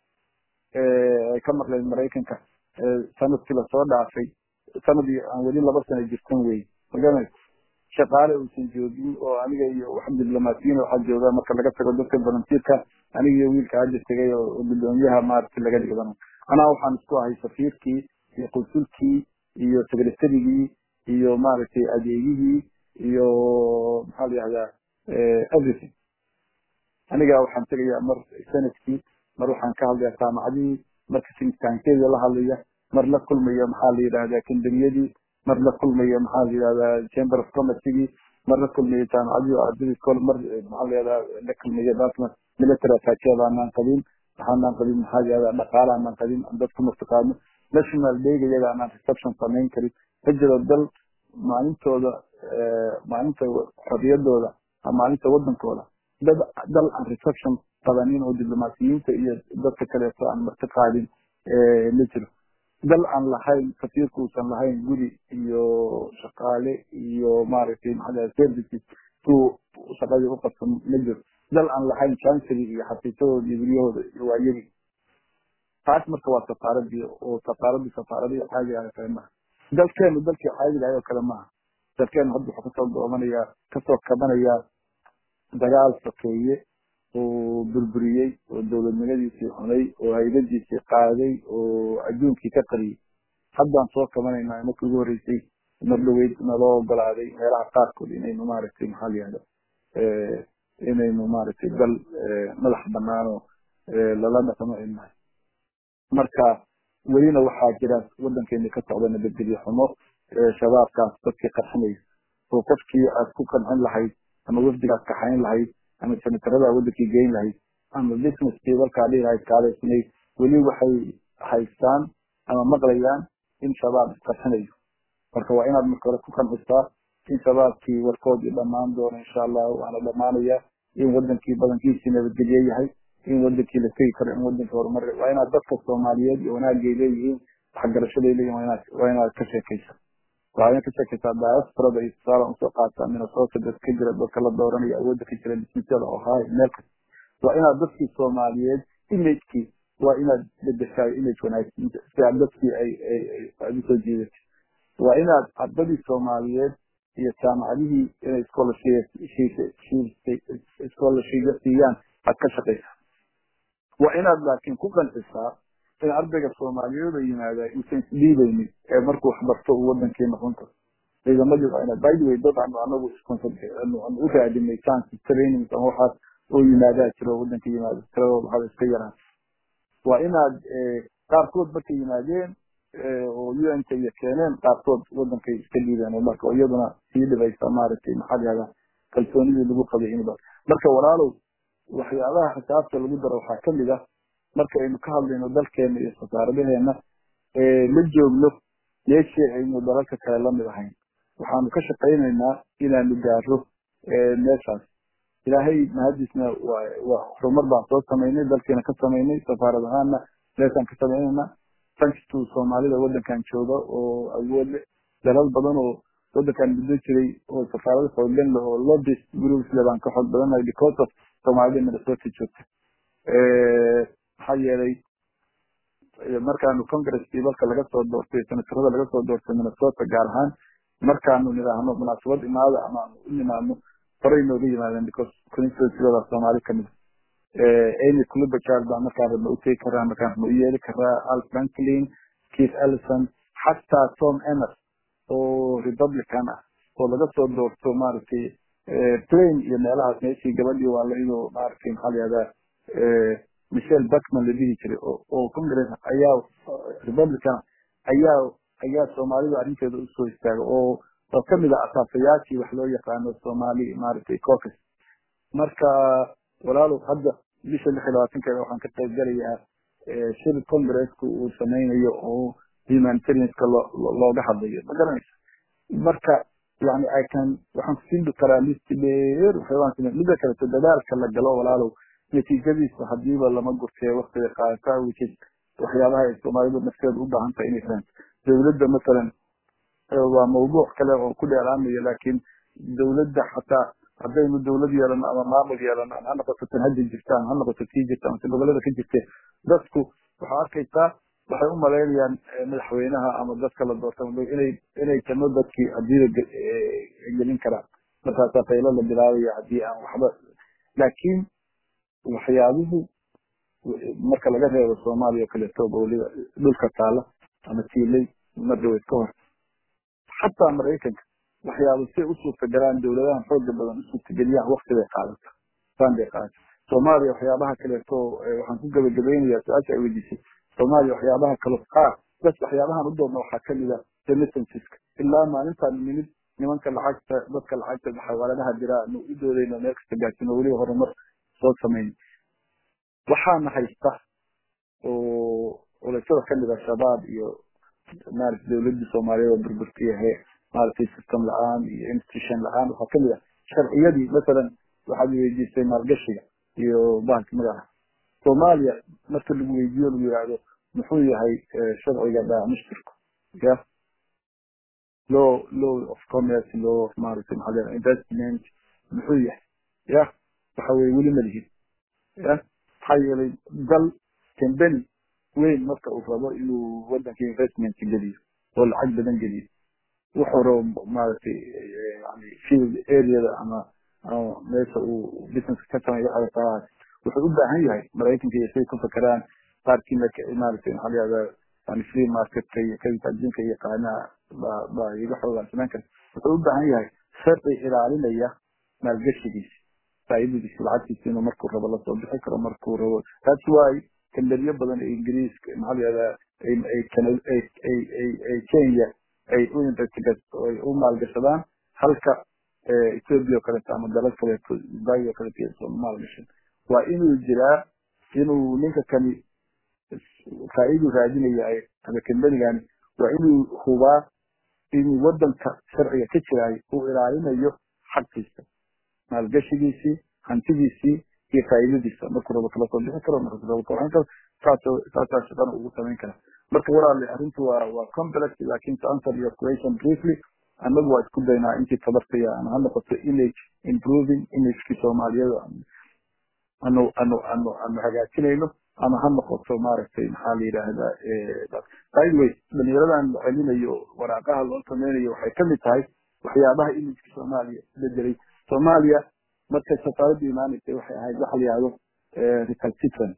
ay ka maqleen maraykanka sanadkii lasoo dhaafay sanadii aan weli laba sano jirtan wey magaranaysa shaqaale uusan joogin oo aniga iyo wax diblomaasiyiin waxaa jooga marka laga tago dadka volunteerka aniga iyo wiilka hadda tegay oo gudoomiyaha maaragtay laga dhigdan anaa waxaan isku ahay safiirkii iyo qunsulkii iyo secretarygii iyo maaragtay adeegihii iyo maxaa la yihahdaa everything aniga waxaan tegayaa mar sanadkii mar waxaan ka hadlayaa jaamacadihii marka sinitaankeeda la hadlaya mar la kulmaya maxaa la yidhahdaa kambaniyadii mar la kulmaya maxaa la yidhahdaa chamber of commercygii mar la kulmaya jaamacadii ardadii kol mar maxaa la yidhahdaa la kulmaya dalka military attachee baanaan qabin waxaanaan qabin maxaa la yidhahdaa dhaqaala aanaan qabin aan dadku martaqaano national dayga iyaga aanaan reception samayn karin ma jiro dal maalintooda maalinta xorriyadooda maalinta wadankooda dad dal aan reception qabanin oo diblomaasiyiinta iyo dadka kaleeto aan marti qaadin ma jiro dal aan lahayn safiirku uusan lahayn guri iyo shaqaale iyo maaragtay maxaa services suu shaqadii u qabto ma jiro dal aan lahayn chancery iyo xafiisadooda iyo guryahooda iyo waayadii taas marka waa safaaradii oo safaaradii safaaradii caadiga ah kale maaha dalkeenu dalkii caadiga ah oo kale maaha dalkeenu hadda wuxuu kasoo doomanayaa kasoo kabanayaa dagaal sokeeye oo burburiyey oo dowladnimadiisii cunay oo haydadiisii qaaday oo adduunkii ka qariyey haddaan soo kabanaynaa markii ugu horreysay mar dhaweyd naloo ogolaaday meelaha qaarkood inaynu maaragtay maxaa la yihahda inaynu maaragtay dal madax banaanoo lala dhaqmo ay nahay marka welina waxaa jira waddankeeni ka socda nabadgelyo xumo shabaabkaas dadkii qarxinaya oo qofkii aad ku qancin lahayd ama wafdigaad kaxayn lahayd ama senatarada wadankii geyn lahayd ama businesskii dalkaa dhihi lahayd kaaleysnay weli waxay haystaan ama maqlayaan in shabaab isqarxinayo marka waa inaad marka hore ku qancisaa in shabaabkii warkoodii dhammaan doono insha allah waana dhamaanaya in wadankii badankiisii nabadgelye yahay in wadankii la tegi karo in wadankii horumar waa inaad dadka soomaaliyeed iyo wanaagay leeyihiin waxgarashaday leeyihin waa inaad ka sheekaysa waa inaad ka sheekaysaa diasporada iyo tusaale usoo qaataa minnesota dad ka jira dadka la dooranaya awoodda ka jira dismisyada ohio meel kasta waa inaad dadkii soomaaliyeed imagekii waa inaad bedeshaay image wanaagsan si aad dadkii ay ay usoo jiidatay waa inaad ardadii soomaaliyeed iyo jaamacadihii inay scholarship siiyaan aad ka shaqaysaa waa inaad laakiin ku qancisaa in ardayga soomaaliyeed oo yimaada uusan isdhiibaynin ee markuu waxbarto uu wadankii noqon karo ciidamadii waa ina by the way dad aanu anagu sponsor aanu u raadinay chance trainings ama waxaas oo yimaadaa jiro wadanka yimaado tiradooda haba iska yaraan waa inaad qaarkood markay yimaadeen oo un ka iyo keeneen qaarkood wadankay iska dhiibeen oo marka iyaduna sii dhibaysa maaragtay maxaa lahahdaa kalsoonidii lagu qabay in marka walaalow waxyaabaha xisaabta lagu daro waxaa kamid ah marka aynu ka hadlayno dalkeena iyo safaaradaheena la joogno meeshii aynu dalalka kale lamid ahayn waxaanu ka shaqaynaynaa inaanu gaaro meeshaas ilaahay mahadiisna waa horumar baan soo samaynay dalkiina ka samaynay safaarad ahaana meeshaan ka samaynayna thanks to soomaalida wadankan jooga oo awood leh dalal badan oo wadankan muddo jiray oo safaarada xooggan leh oo lobbies groups le baan ka xoog badanahay because of soomaalida minnesota joogta maxaa yeelay markaanu congresskii dalka laga soo doortay senatarada laga soo doortay minnesota gaar ahaan markaanu nidhaahno munaasabad imaada ama aanu u nimaadno horay nooga yimaadeen because constituencyada soomaali kamid amy clubachard baan markaan rabna u tegi karaa markaan rabna u yeeli karaa al franklin keith ellison xataa tom emmer oo republican ah oo laga soo doorto maaragtay plain iyo meelahaas meeshii gabadhii waa laidoo maaragtay maxaa la yihahdaa michelle buckman la dhihi jiray oo congress ayaa republican ayaa ayaa soomaalida arrinteeda usoo istaaga oo oo kamid ah asaasayaashii wax loo yaqaano somali maaragtay caucus marka walaalow hadda bisha lix iyo labaatankeeda waxaan ka qayb galayaa shir congresska uu sameynayo oo humanitarianska looga hadlayo ma garanaysa marka yani i can waxaan kusiin karaa list dheer waxyaabaan samey midda kaleto dadaalka la galo walaalow natiijadiisa hadiiba lama gurtee waktiga qaadataa which is waxyaabaha ay soomaalidu nafteeda u baahan tahay inay fahanto dawladda masalan waa mawduuc kale oo ku dheeraanayo laakiin dawladda xataa haddaynu dawlad yeelano ama maamul yeelano ama ha noqoto tan hadda jirta ama ha noqoto tii jirta amase gobolada ka jirte dadku waxaa arkaysaa waxay u malaynayaan madaxweynaha ama dadka la doorta inay inay tano dadkii hadida gelin karaan markaasaa qaylo la bilaabaya haddii aan waxba laakiin waxyaabuhu marka laga reebo soomaaliya o kaleeto weliba dhulka taala ama tiilay mardaweyd ka hor xataa maraykanka waxyaaba siay u suurtagalaan dawladahan xooga badan u suurtageliyaan wakti bay qaadata saan bay qaadata soomaaliya waxyaabaha kaleeto waxaan ku gabagabaynayaa su-aasha ay weydiisay soomaaliya waxyaabaha kale qaar bas waxyaabahan u doodna waxaa kamid a remittanceska ilaa maalintaan nimid nimanka lacagta dadka lacagta xawaaladaha jira anu u doodayno meel kasta gaarsiino weliba horumar soo samayn waxaana haysta oo culashada kamid a shabaab iyo maaragtay dawladii soomaaliyeed oo burburtiyahe maaragtay system la-aan iyo institution la-aan waxaa kamid ah sharciyadii masalan waxaad weydiisay maalgashiga iyo bahalka magaca soomaaliya marka lagu weydiiyo lagu yihahdo muxuu yahay sharciga dhaamishtirku ya law law of commerce law of maaragtay maxaa leedahay investment muxuu yahay ya waxa weye weli ma lihin ya maxaa yeelay dal company weyn marka uu rabo inuu wadanka investment geliyo oo lacag badan geliyo wuxuu rabo maaragtay yani field areada ama ama meesha uu businesska ka sameeyo waxaa wuxuu u baahan yahay maraykanka iyo say ku fakeraan qaarkii maaragtay maxaa la yihahdaa yani free marketka iyo kadinka adduunka iyo qaanaa baa baa iga xoogaansanaan kara wuxuu u baahan yahay sharci ilaalinaya maalgashigiisi faa'iidadiisi lacagtiisi inuu markuu rabo lasoo bixi karo markuu rabo that's why kamberiyo badan ee ingiriiska maxaa la yihahdaa ay kenya ay u investigate ay u maalgashadaan halka ethiopia o kaleeto ama dalal kaleeto zimbabwe o kaleeto soo maalgashan waa inuu jiraa inuu ninka kani faa'iidu raadinaya ama kambanigani waa inuu hubaa inuu wadanka sharciga ka jiraayo uu ilaalinayo xaqiisa maalgashigiisii hantidiisii iyo faa'iidadiisa markuu rabo kala soo bixi karo markuu rabo kawaxin karo saasoo saasaa shaqana ugu samayn kara marka walaale arrintu waa waa complex laakin to answer your question briefly annagu waa isku daynaa intii tabartaya ama ha noqoto image improving imagekii soomaaliyada anu anu anu anu hagaajinayno ama ha noqoto maaragtay maxaa la yidhaahdaa by the way dhalinyaradan la celinayo waraaqaha loo sameynayo waxay kamid tahay waxyaabaha imageka soomaaliya bedelay soomaaliya markay safaaradda imaanaysay waxay ahayd waxa la yihahdo recalcitrant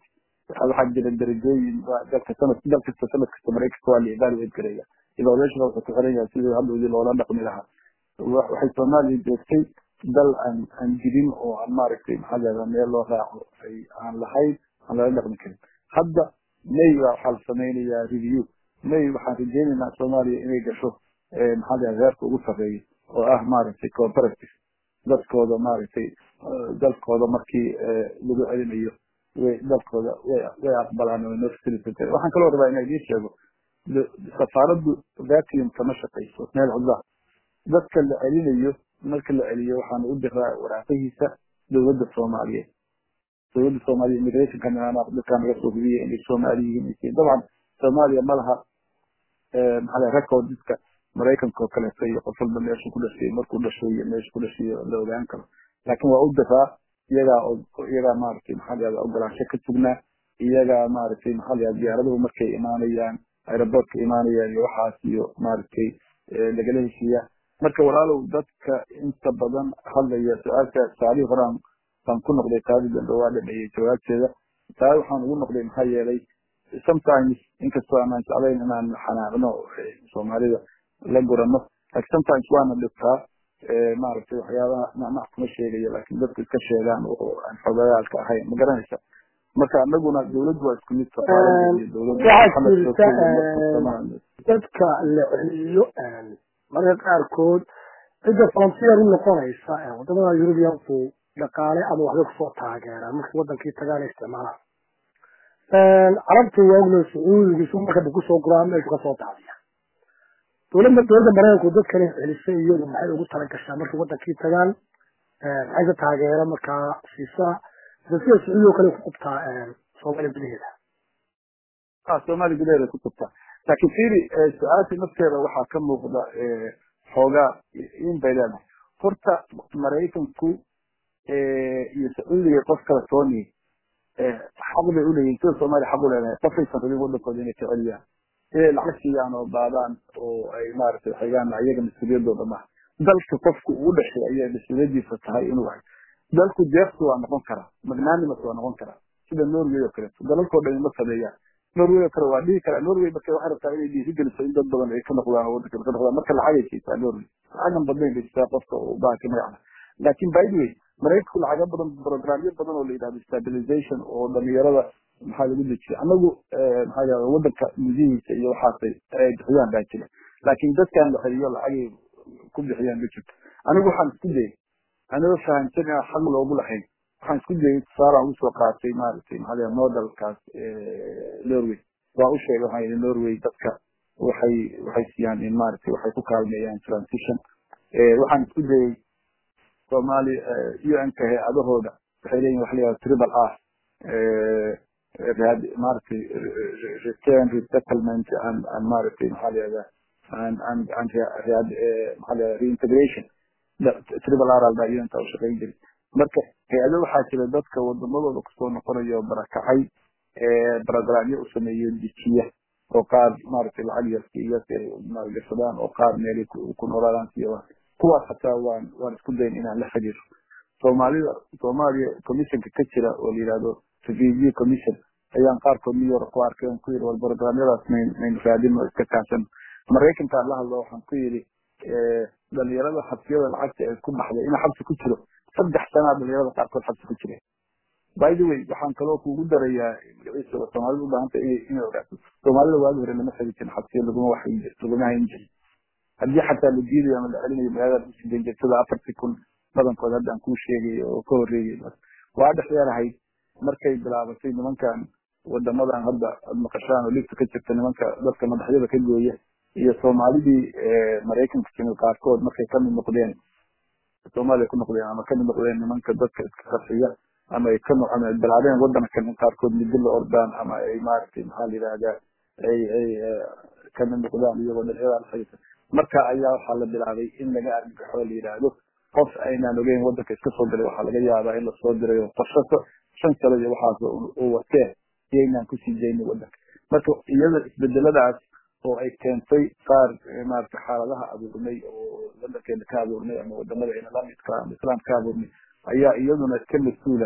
waxaa jira darajooyin dalka sanad dal kasta sanad kasta maraykanka waa la evaluate garaya evaluation wuxuu ku xiran yahay sidii hadhoodii loola dhaqmi lahaa waxay soomaaliya joogtay dal aan aan jirin oo aan maaragtay maxaa leedaha meel loo raaco ay aan lahayn aan lala dhaqmi karin hadda may baa waxaa la samaynayaa review may waxaan rajeynaynaa soomaaliya inay gasho maxaa leedaha heerka ugu sarreeya oo ah maaragtay cooperative dadkooda maaragtay dalkooda markii lagu celinayo way dalkooda way way aqbalaan oo noo facilitate waxaan kaloo rabaa inaa idiin sheego safaaraddu vacuum kama shaqayso meel cudlaa dadka la celinayo marka la celiyo waxaan u diraa waraaqihiisa dowladda soomaaliyeed dowladda soomaaliya immigrationka dadkaa naga soo hubiyay inay soomaali yihiin dabcan soomaaliya ma laha maxaa laha recordska maraykanka oo kaleeto iyo qof walba meeshu ku dhashay markuu dhashay iyo meeshu ku dhashay la ogaan karo laakiin waa u diraa iyagaa iyagaa maaragtay maxaa lahahda ogolaansho ka sugnaa iyagaa maaragtay maxaa lahahda diyaaraduhu markay imaanayaan aerobortka imaanayaan iyo waxaas iyo maaragtay lagala heshiiyaa marka walaalow dadka inta badan hadlaya su-aasha saalihii horaan baan ku noqday taadi dambe waa dhameeyey jawaabteeda taa waxaan ugu noqday maxaa yeelay sometimes inkastoo aanaan jeclayn inaan xanaaqno soomaalida la gurano laakiin sometimes waana dhibtaa maaragtay waxyaabaha macnaha kuma sheegayo laakiin dadku iska sheegaan oo aan xogayaalka ahayn ma garanaysa marka anaguna dawladdu waa isku mid dadka la celiyo marka qaarkood cidda volunteer u noqonaysa wadamada eurubianku dhaqaale ama waxbay kusoo taageeraan markii wadankii tagaan isticmaalaan carabta waaglo sacuudiga isu markaba kusoo guraan meeshu kasoo daadiya dowladda dowladda maraykanku dadkani celisay iyadu maxay ugu talagashaa markay wadankii tagaan maxay ka taageera markaa siisaa sida sacuudi oo kale ku qabtaa soomaaliya gudaheeda soomaaliya gudaheeda ku qabtaa laakiin fiiri su-aasha nafteeda waxaa ka muuqda xoogaa in bay leedahay horta maraykanku iyo sacuudiga qof kala tooni xaq bay uleeyihin sida soomaaliya xaq u leedahay qofaysan rabin wadankooda inay ka celiyaan inay lacag siiyaan oo baadaan oo ay maaragtay xigaan ayaga mas-uuliyadooda maaha dalka qofku uu dhashay ayay mas-uuliyadiisa tahay inuu hay dalku deeqsi waa noqon karaa magnanimas waa noqon karaa sida norway oo kaleeto dalalkoo dhan ma sameeyaan norway oo kale waa dhihi karaa norway marka waxay rabtaa inay dhiirigeliso in dad badan ay ka noqdaan oo wadanka ka noqdaan marka lacagay siisaa norway lacagan badnayn bay siisaa qofka uu bahanka magacda laakiin by the way maraykanku lacaga badan programyo badan oo la yidhahdo stabilization oo dhalinyarada maxaa lagu dejiya anagu maxaa yidhahda wadanka gudihiisa iyo waxaasay ay bixiyaan baa jira laakiin dadkan la celiyo lacagay ku bixiyaan ma jirto anigu waxaan isku dayay anigoo fahamsan inaan xaq loogu lahayn waxaan isku dayay tusaalaan ugu soo qaatay maaragtay maxaa yidhahda modelkaas norway waa u sheegay waxaan yidhi norway dadka waxay waxay siiyaan in maaragtay waxay ku kaalmeeyaan transition waxaan isku dayay soomaali un-ka hay-adahooda waxay leeyihin waxa la yihahda triple r maaragtay return resettlement and and maaragtay maxaa la yihahda and and and maxaa la yihahda reintegration triple r alba un-ka u shaqayn jiray marka hay-ado waxaa jira dadka wadamadooda kusoo noqonayo barakacay barogramyo u sameeyo dejiya oo qaar maaragtay lacag yarsiiya si ay maalgashadaan oo qaar meelay ku noolaadaan siya kuwaas hataa waan waan isku dayn inaan la xiriiro soomaalida soomaaliya commissionka ka jira oo la yihahdo refugee commission ayaan qaarkood new york ku arkay on ku yidhi wal programyadaas mayn mayn raadin oo iska kaashan maraykankaan la hadlo waxaan ku yidhi dhalinyarada xabsiyada lacagta ee ku baxday inaa xabsi ku jiro saddex sanaa dhalinyarada qaarkood xabsi ku jireen by the way waxaan kaloo kugu darayaa soomaalida u baahanta inay inay ogaato soomaalida waagi hore lama xiri jirin xabsiya laguma wax laguma hayn jirin haddii xataa la diidayo ama la celinayo magaalada lagu sii dayn jiray sida afartii kun badankood hadda aan kuu sheegay oo ka horreeyay waa dhexdeerahayd markay bilaabatay nimankan wadamadan hadda aad maqashaan oo ligta ka jirta nimanka dadka madaxyada ka gooya iyo soomaalidii maraykanka timid qaarkood markay kamid noqdeen soomaaliya ku noqdeen ama kamid noqdeen nimanka dadka iska qarxiya ama ay ka ama bilaabeen wadankan in qaarkood midi la ordaan ama ay maaragtay maxaa la yidhahdaa ay ay kamid noqdaan iyagoo dhalinyada alxaysa marka ayaa waxaa la bilaabay in laga argagaxo la yidhaahdo qof aynaan ogeyn wadanka iska soo galay waxaa laga yaabaa in lasoo dirayo qorshaso shan sano iyo waxaas u watee iyaynaan kusii daynin wadanka marka iyada isbedeladaas oo ay keentay qaar maarata xaaladaha abuurnay oo wadankeena ka abuurnay ama wadamada ina lamidka ama islaam ka abuurnay ayaa iyaduna ka mas-uula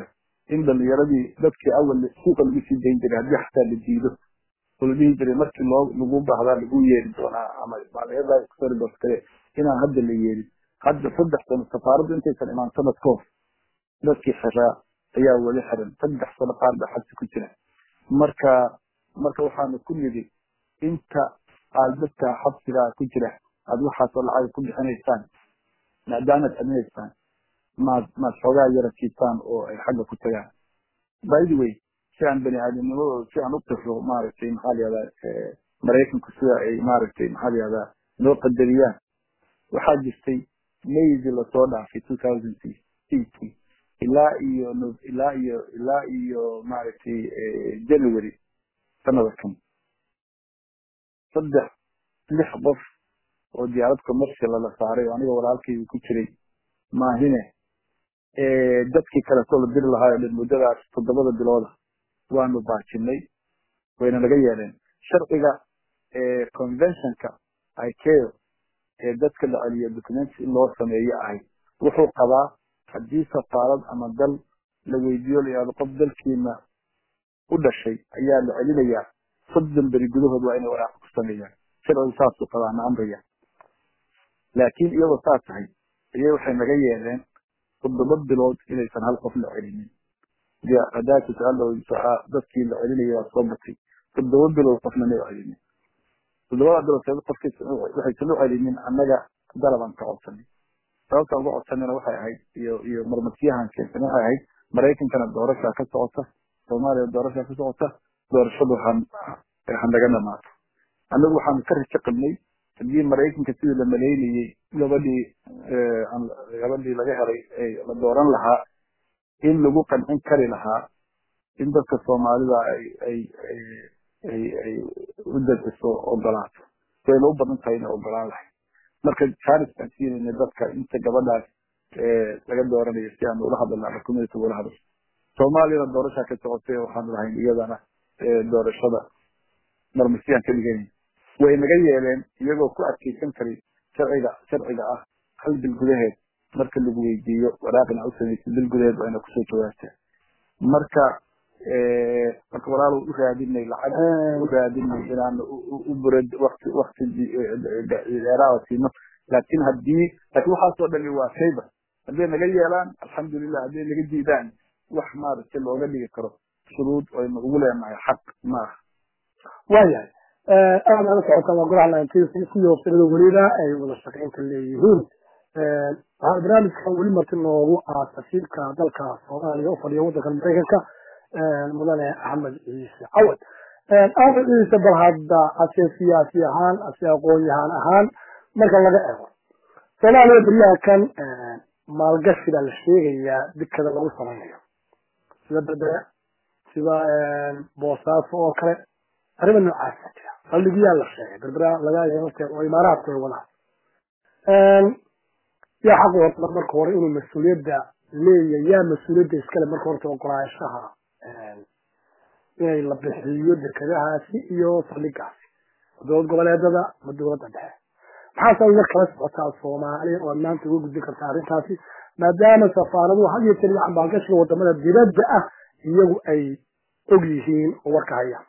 in dhalinyaradii dadkii awal suuqa lagu sii dayn jiray haddii xataa la diido oo la dhihi jiray markii loo lagu bahdaa lagu yeeri doonaa ama maaliyadasoribos kale inaan hadda la yeerin hadda saddex sano safaaraddu intaysan imaan sanad ka hor dadkii xiraa ayaa weli xiran saddex sano qaar baa xabsi ku jira marka marka waxaanu ku nidhi inta aad dadka xabsigaa ku jira aada waxaasoo lacag ku bixinaysaan maadaamaad adinaysaan maad maad xoogaa yara kiisaan oo ay xagga ku tagaan by the way si aan bani aadamnimadooda si aan u qirro maaragtay maxaa layihahdaa maraykanku sida ay maaragtay maxaa layihahdaa noo qadariyaan waxaa jirtay maydi lasoo dhaafay two thousand eighty ilaa iyo ilaa iyo ilaa iyo maaragtay january sanada kan saddex lix qof oo diyaarad commercial la saaray oo aniga walaalkaygu ku jiray maahine dadkii kaleetoo la diri lahaa oo dhan muddadaas toddobada bilooda waanu baajinay wayna naga yeeleen sharciga conventionka ikeo ee dadka la celiyo documents in loo sameeyo ahay wuxuu qabaa haddii safaarad ama dal la weydiiyo la yihahdo qof dalkiina u dhashay ayaa la celinayaa soddon beri gudahood waa inay waraaq ku sameeyaan sharcigu saasuu qabaa na amraya laakiin iyadoo saas tahay ayay waxay naga yeeleen toddoba bilood inaysan hal qof la celinin hadaaka su-aal dadkii la celinaya waa soo batay toddoba bilood qofna ma celinin toddobada bilood seed qofkiis waxaysan u celinin annaga dalabaan ka codsanay sababta uga codsanayna waxay ahayd iyo iyo marmarsiyahan keensan waxay ahayd maraykankana doorashaa ka socota soomaaliya doorashaa ka socota doorashadu han han naga dhamaato annagu waxaanu ka rajo qabnay haddii maraykanka sidii la maleynayey gabadhii gabadhii laga helay la dooran lahaa in lagu qancin kari lahaa in dadka soomaalida ay ay ay ay u dabciso ogolaato wayna u badan tahay inay ogolaan lahay marka charles baan siinayna dadka inta gabadhaas laga dooranayo si aanu ula hadalna ama community ula hadal soomaaliyana doorashaa ka socotay waxaanu lahayn iyadana doorashada marmasiyaan ka dhiganay way naga yeeleen iyagoo ku adkeysan karay sharciga sharciga ah hal bil gudaheed marka lagu weydiiyo waraaqina u samaysay bil gudaheed waa ina kusoo jawaabtaa marka marka walaal u raadinay lacag u raadinay inaan u burad wakti wakti dheeraa siino laakin haddii laakin waxaasoo dhani waa favor hadday naga yeelaan alxamdulilah hadday naga diidaan wax maaragtay looga dhigi karo shuruud aynu ugu leenahay xaq maaha waayahay aad ala socotaan waa golaha nineteensiyo waftirada weliba ay wada shaqaynta leeyihiin waxaa barnaamijkan weli marti noogu ah safiirka dalka soomaaliya u fadhiya waddanka maraykanka mudane axmed ciise cawad axmed ciise bal hadda ase siyaasi ahaan ase aqoon-yahaan ahaan marka laga eego soomaaliya beryaha kan maalgashi baa la sheegayaa dikada lagu samaynayo sida berbere sida boosaaso oo kale arrima noocaasa jira saldhigyaa la sheegay berbera laga lafteed oo imaaraadku ay wadaan yaa xaq horta marka hore inuu mas-uuliyadda leeyahay yaa mas-uuliyadda iskale marka horta ogolaanshaha inay la bixiyo dekadahaasi iyo saldhigaasi dowlad goboleedada ama dowladda dhexe maxaase uga kala socotaa soomaaliya oo maanta uga gudbin kartaa arrintaasi maadaama safaaraduhu had iyo jeer maalgashiga wadamada dibadda ah iyagu ay og yihiin oo warka hayaan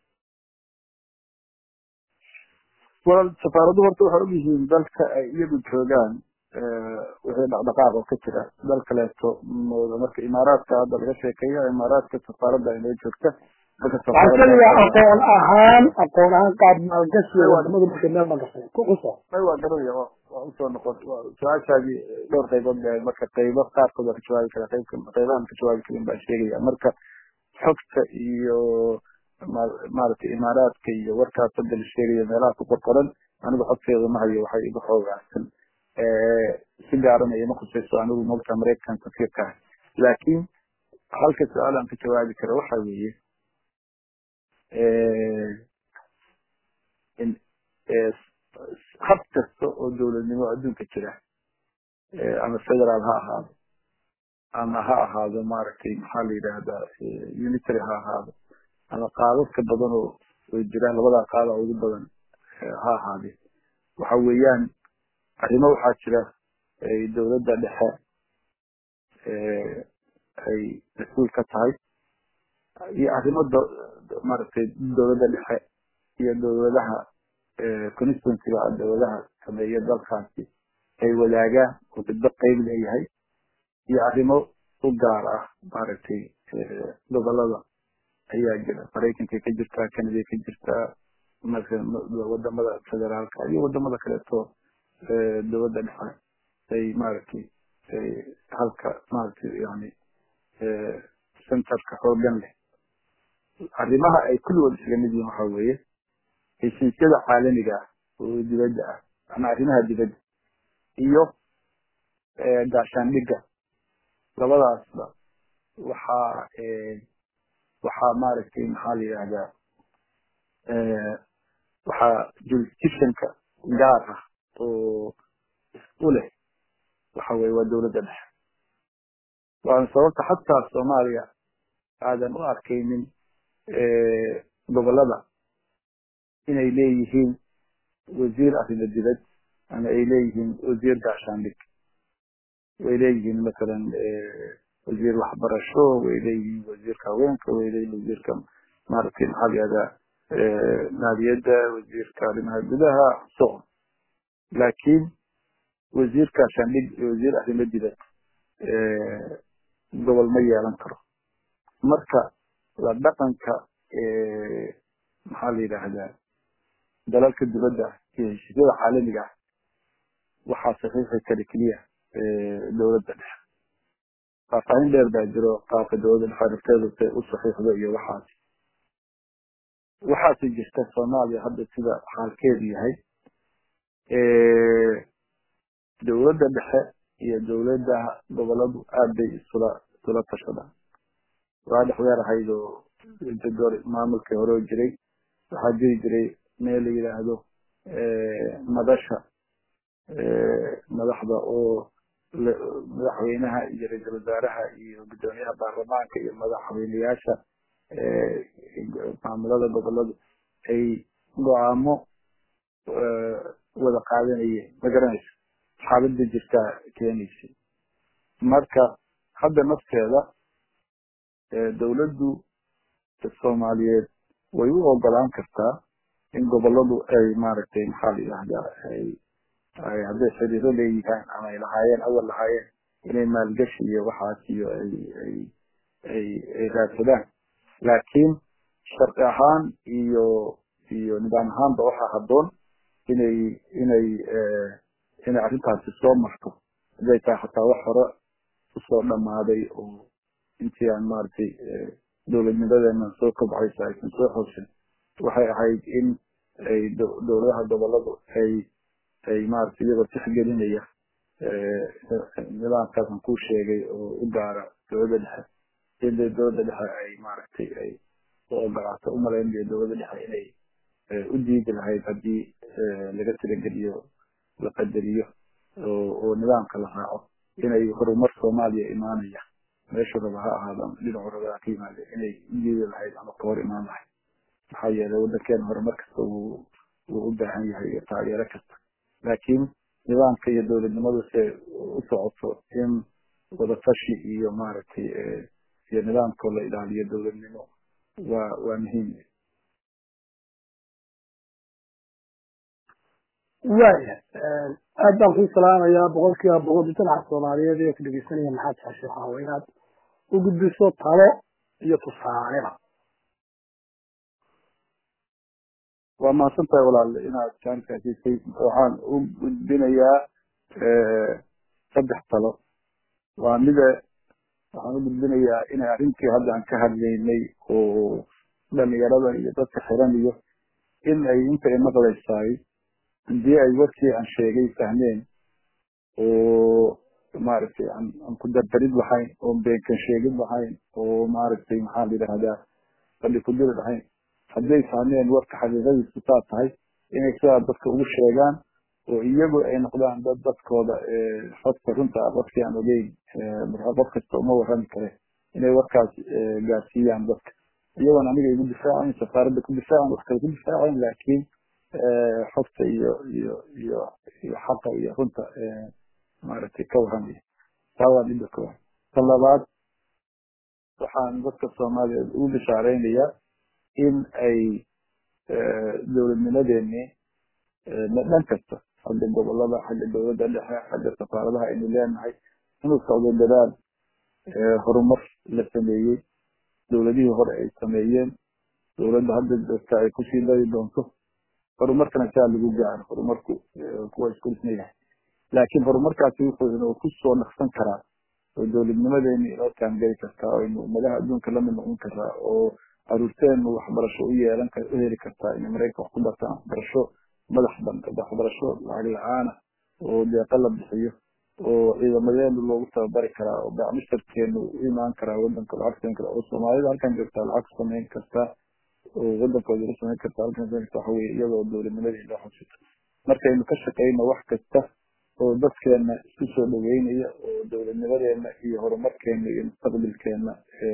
wal safaaradu horta waxay og yihiin dalka ay iyagu joogaan wixii dhaqdhaqaaq oo ka jira dal kaleeto marka imaaraadka hadda laga sheekeeyo imaaraadka safaaradda ay noo joogta aqoon ahaan aqoon ahaan qaab maalgashiga wadamadu markay meel magashay ku xuso may waa garanaya waa usoo noqon su-aashaadii dhowr qaybood bay marka qaybo qaarkood waa ka jawaabi kara qaybka qaybahan ka jawaabi karin baa sheegaya marka xogta iyo maaragtay imaaraadka iyo warkaas hadda la sheegayo meelaha ku qorqoran anigu xogteeda ma hayo waxay igu xoogaarsan si gaarana ima khusayso anigu mogta maraykan safiirka ah laakiin halka su-aal aan ka jawaabi kara waxa weeye hab kasta oo dowladnimo adduunka jira ama federaal ha ahaado ama ha ahaado maaragtay maxaa la yidhaahdaa unitary ha ahaado ama qaadadka badan oo way jiraan labadaa qaada ugu badan ha ahaadee waxa weeyaan arrimo waxaa jira dowladda dhexe ay mas-uul ka tahay iyo arrimo maaragtay dowladda dhexe iyo dowladaha constituencyga dowladaha sameeya dalkaasi ay wadaagaan oo midba qeyb leeyahay iyo arrimo u gaar ah maaragtay gobolada ayaa jira maraykankay ka jirtaa canada ka jirtaa wadamada federaalka iyo wadamada kaleeto dowladda dhexe ay maaragtay halka maaragtay yani centerka xoogan leh arrimaha ay kulligood isaga mid yihiin waxa weeye heshiisyada caalamiga ah oo dibadda ah ama arrimaha dibadda iyo gaashaandhigga labadaasba waxaa waxaa maaragtay maxaa la yidhahdaa waxaa jurisdictionka gaar ah oo u leh waxa weye waa dowladda dhexe waana sababta xataa soomaaliya aadan u arkaynin gobolada inay leeyihiin wasiir arrimo dibad ama ay leeyihiin wasiir gaashaandhig way leeyihiin masalan wasiir waxbarasho way leeyihiin wasiirka haweenka way leeyihiin wasiirka maaragtay maxaa la yihahdaa maaliyadda wasiirka arrimaha gudaha so laakiin wasiir gaashaandhig iyo wasiir arrimo dibad gobol ma yeelan karo marka la dhaqanka maxaa la yidhaahdaa dalalka dibadda iyo heshiisyada caalamiga ah waxaa saxiixi kara keliya dowladda dhexe faahfaahin dheer baa jiro qaabka dowladda dhexe rafteedu say u saxiixdo iyo waxaas waxaasi jirta soomaaliya hadda sida xaalkeedu yahay dowladda dhexe iyo dowladda goboladu aad bay isula isula tashadaan waa dhexdeer ahayd oo door maamulkii hore oo jiray waxaa jiri jiray meel la yidhaahdo madasha madaxda oo madaxweynaha iyo ra-iisul wasaaraha iyo guddoomiyaha baarlamaanka iyo madaxweyneyaasha maamulada goboladu ay go-aamo wada qaadanayeen ma garanaysa xaaladda jirtaa keenaysa marka hadda nafteeda dowladdu soomaaliyeed way u ogolaan kartaa in goboladu ay maaragtay maxaa la yidhahdaa ay ay hadday xiriiro leeyihiin ama ay lahaayeen awal lahaayeen inay maalgashi iyo waxaas iyo ay ay ay ay raadsadaan laakiin sharci ahaan iyo iyo nidaam ahaanba waxaa habboon inay inay inay arrintaasi soo marto hadday tahay xataa wax hore usoo dhammaaday oo intii aan maaragtay dowladnimadeena soo kobcaysa aysan soo xoosin waxay ahayd in ay dowladaha goboladu ay ay maaragtay iyagoo tixgelinaya nidaamkaasan kuu sheegay oo u gaara dowladda dhexe in dowladda dhexe ay maaragtay ay u ogolaato umalaynaya dowladda dhexe inay u diidi lahayd haddii laga tirageliyo la qadariyo oo nidaamka la raaco inay horumar soomaaliya imaanaya meeshu raba ha ahaada dhinacu raba ha ka yimaade inay u diidi lahayd ama ka hor imaan lahayd maxaa yeelay waddankeena horumar kasta wuu wuu u baahan yahay iyo taageero kasta laakiin nidaamka iyo dowladnimadu se u socoto in wadatashi iyo maaragtay iyo nidaamkoo la ilaaliyo dowladnimo waa waa muhiim waaya aad baan kuu salaamayaa boqol kiiba boqol mujtamaca soomaaliyeed ee ku dhegeysanaya maxaad jeceshay waxaa waa inaad u gudbiso talo iyo tusaaleba waa mahadsan tahay walaal inaad jaankaa siisay waxaan u gudbinayaa saddex talo waa mida waxaan u gudbinayaa inay arrintii hadda aan ka hadlaynay oo dhalinyarada iyo dadka xiran iyo in ay inta ay maqlaysaay hadii ay warkii aan sheegay fahmeen oo maaragtay aan aan ku dardarid lahayn oo beenkan sheegid lahayn oo maaragtay maxaa la yidhahdaa fadhi ku diri lahayn hadday fahmeen warka xaqiiqadiisu saa tahay inay sidaa dadka ugu sheegaan oo iyagu ay noqdaan dad dadkooda xogta runta ah qofkii aan ogeyn qof kasta uma warrami kare inay warkaas gaarsiiyaan dadka iyagoon aniga igu difaacayn safaaradda ku difaacan wax kale ku difaacayn laakiin xogta iyo iyo iyo iyo xaqa iyo runta maaragtay ka warramaya taa waa midda koowaad ta labaad waxaan dadka soomaaliyeed ugu bishaareynayaa in ay dowladnimadeenii dhan kasta xagga gobolada xagga dowladda dhexe xagga safaaradaha aynu leenahay inuu socdo dadaal horumar la sameeyey dowladihii hore ay sameeyeen dowladda hadda joogta ay kusii dari doonto horumarkana saa lagu gaaro horumarku kuwa isku dhisnayahay laakiin horumarkaasi wuxuu inuu kusoo dhaqsan karaa oo dowladnimadeeni inoo taangeli kartaa oo aynu ummadaha adduunka lamid noqon karaa oo caruurteenu waxbarasho u yeelan u heli kartaa inay maraykan wax ku bartaan waxbarasho madax ban waxbarasho lacag la-aana oo deeqa la bixiyo oo ciidamadeenu loogu tababari karaa oo bacmushtarkeenu u imaan karaa wadanka lacag samayn kara oo soomaalida halkan joogtaa lacag samayn kartaa oo wadankooda la samayn kartaa halkan samayn kartaa waxa weye iyadoo dowladnimadii loo xusito markaynu ka shaqeyno wax kasta oo dadkeena isku soo dhaweynaya oo dowladnimadeena iyo horumarkeena iyo mustaqbalkeena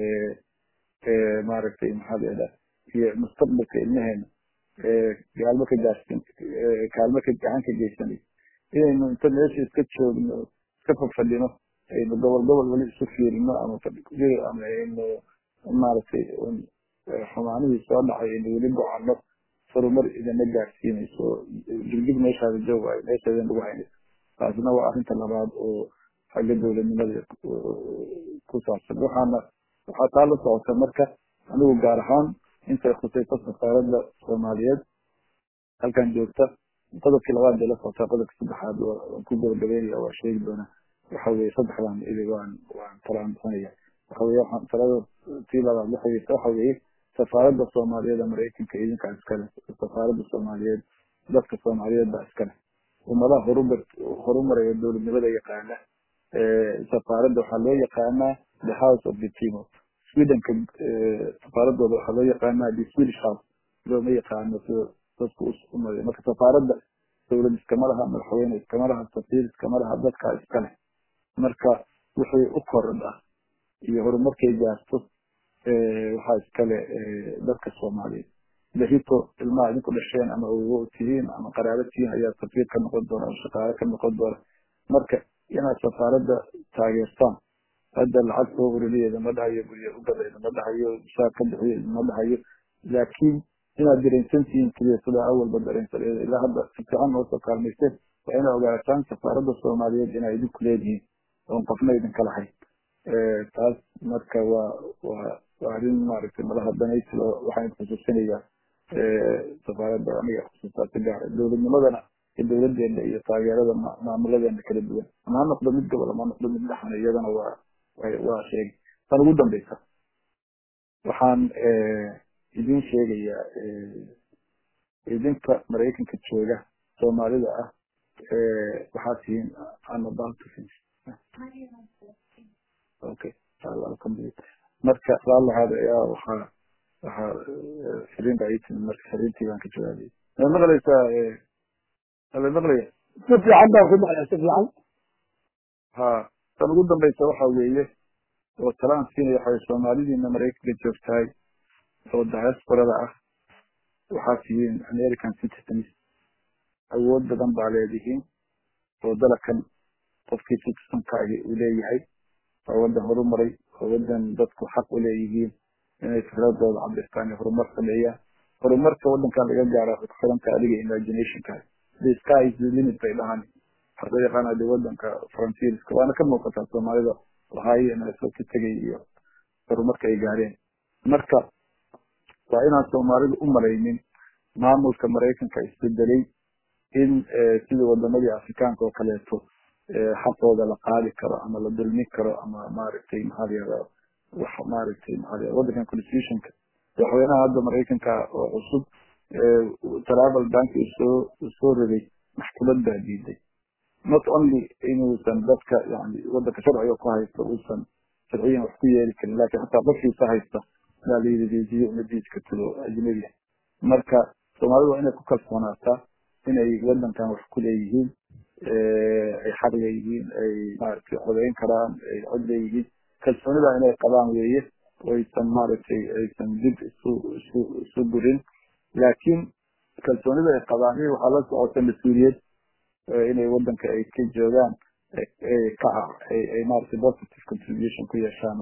maaragtay maxaa la iyo mustaqbalka ilmaheena gaalmo ka gaarsin kaalmo ka gacan ka geysanay inaynu inta meesha iska joogno iska fafadhino aynu gobol gobol weli isu fiirino ama ama aynu maaragtay xumaanihii soo dhacay aynu weli gocano horumar idina gaarsiinayso digdig meeshaada joogayo meeshaada lagu haynayso taasna waa arrinta labaad oo xagga dowladnimada ku saabsan waxaana waxaa taa la socota marka anigu gaar ahaan intay khusayso safaaradda soomaaliyeed halkan joogta qodobkii labaad bay la socotaa qodobka saddexaad waan ku gabagabeynaya waa sheegi doonaa waxa weye saddexdan ili waan waan talaan bixinaya waxa weye waxaan talada tii labaad la xiriirta waxa weye safaaradda soomaaliyeed ee maraykanka idinkaa iskale safaaradda soomaaliyeed dadka soomaaliyeed baa iskale ummadaha horumar horumaraya dowladnimada yaqaana safaaradda waxaa loo yaqaanaa the house of the people swedenka safaaradooda waxaa loo yaqaanaa the swedish house looma yaqaano sida dadku umay marka safaaradda dowlad iskama laha madaxweyne iskama laha safiir iskama laha dadkaa iskale marka wixii u kordha iyo horumarkay gaarto waxaa iskale dadka soomaaliyeed berito ilmaha idinku dhasheen ama ogo tihiin ama qaraabo tihiin ayaa safiir ka noqon doona ama shaqaale ka noqon doona marka inaad safaaradda taageertaan hadda lacag soo ururiyeeda ma dhahayo guryo u gadayda ma dhahayo shaar ka bixiyo ma dhahayo laakiin inaad dareensan tihiin keliya sidaa awalba dareensan ilaa hadda si fiican noo soo kaalmaysteen waa inaad ogaataan safaaradda soomaaliyeed inaa idinku leedihiin oon qofna idinka lahayn taas marka waa waa waa arrin maaragtay madaha danaysi waxaan xusuusinayaa safaaradda aniga xusuustaa si gaara dowladnimadana iyo dowladeena iyo taageerada maamuladeena kala duwan ama ha noqdo mid gobol ama ha noqdo mid dhaxna iyadana waa waa sheegay tan ugu dambeysa waxaan idin sheegayaa idinka maraykanka jooga soomaalida ah waxaa tihiin I'm about to finish okay marka laalahaada ayaa waxaa waxaa firiin baa ii timid marka firiintii baan ka jawaabay ma maqlaysaa ala maqlaya si fiican baan ku maqlaya si fiican ha tan ugu dambeysa waxa weeye oo talaan siinaya waxa soomaalidiina maraykanka joogtahay oo diasporada ah waxaa tihiin american citizens awood badan baa leedihiin oo dalakan qofkii citizenkaagi uu leeyahay waa wadan horumaray waa wadan dadku xaq u leeyihiin inay fikradooda cabirtaan iyo horumar sameeyaan horumarka wadankan laga gaara waxay ku xiranta adiga imaginationka the sky is the limit bay dhahan waxaa loo yaqaana de wadanka frontierska waana ka muuqataa soomaalida ohaayo inasoo ka tegay iyo horumarka ay gaareen marka waa inaan soomaalidu u maraynin maamulka maraykanka isbedelay in sidii wadamadii afrikaanka oo kaleeto xaqooda la qaadi karo ama la dulmi karo ama maaragtay maxaa la yihahdaa wax maaragtay maxaa la wadankan constitutionka madaxweynaha hadda maraykanka oo cusub travel bank soo soo riday maxkamad baa diiday not only inuusan dadka yani wadanka sharciga ku haysto uusan sharciyan wax ku yeeli karin lakin xataa qofkiisa haysta baa la yidhi dejiyo uma diidi kartid ajnabiya marka soomaalida waa inay ku kalsoonaataa inay wadankan wax ku leeyihiin ay xaq leeyihiin ay maaragtay codeyn karaan ay cod leeyihiin kalsoonida inay qabaan weeye aysan maaragtay aysan dib isu isu isu gurin laakiin kalsoonida ay qabaan in waxaa la socota mas-uuliyad inay wadanka ay ka joogaan ka ay maaragtay positive contribution ku yeeshaan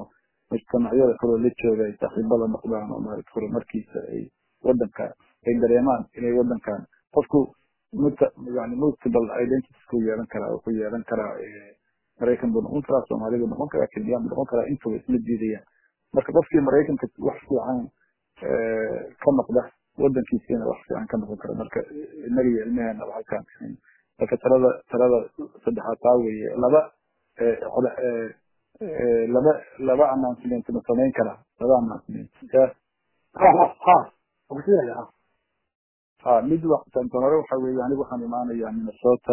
mujtamacyada kaloo la jooga ay saaxiibada noqdaan oo maarata horumarkiisa ay wadanka ay dareemaan inay wadankan qofku muta yani multiple identities ku yeelan karaa oo ku yeelan karaa maraykan buu noqon karaa soomaali buu noqon karaa kenyan buu noqon karaa intuba isma diidayaan marka qofkii maraykanka wax fiican ka noqda wadankiisiina wax fiican ka noqon kara marka inaga iyo ilmeheena halkaan marka talada talada saddexaad taa weeye laba laba laba announcement ma samayn karaa laba announcement ha mid tan hore waxa weeye anigu waxaan imaanayaa minnesota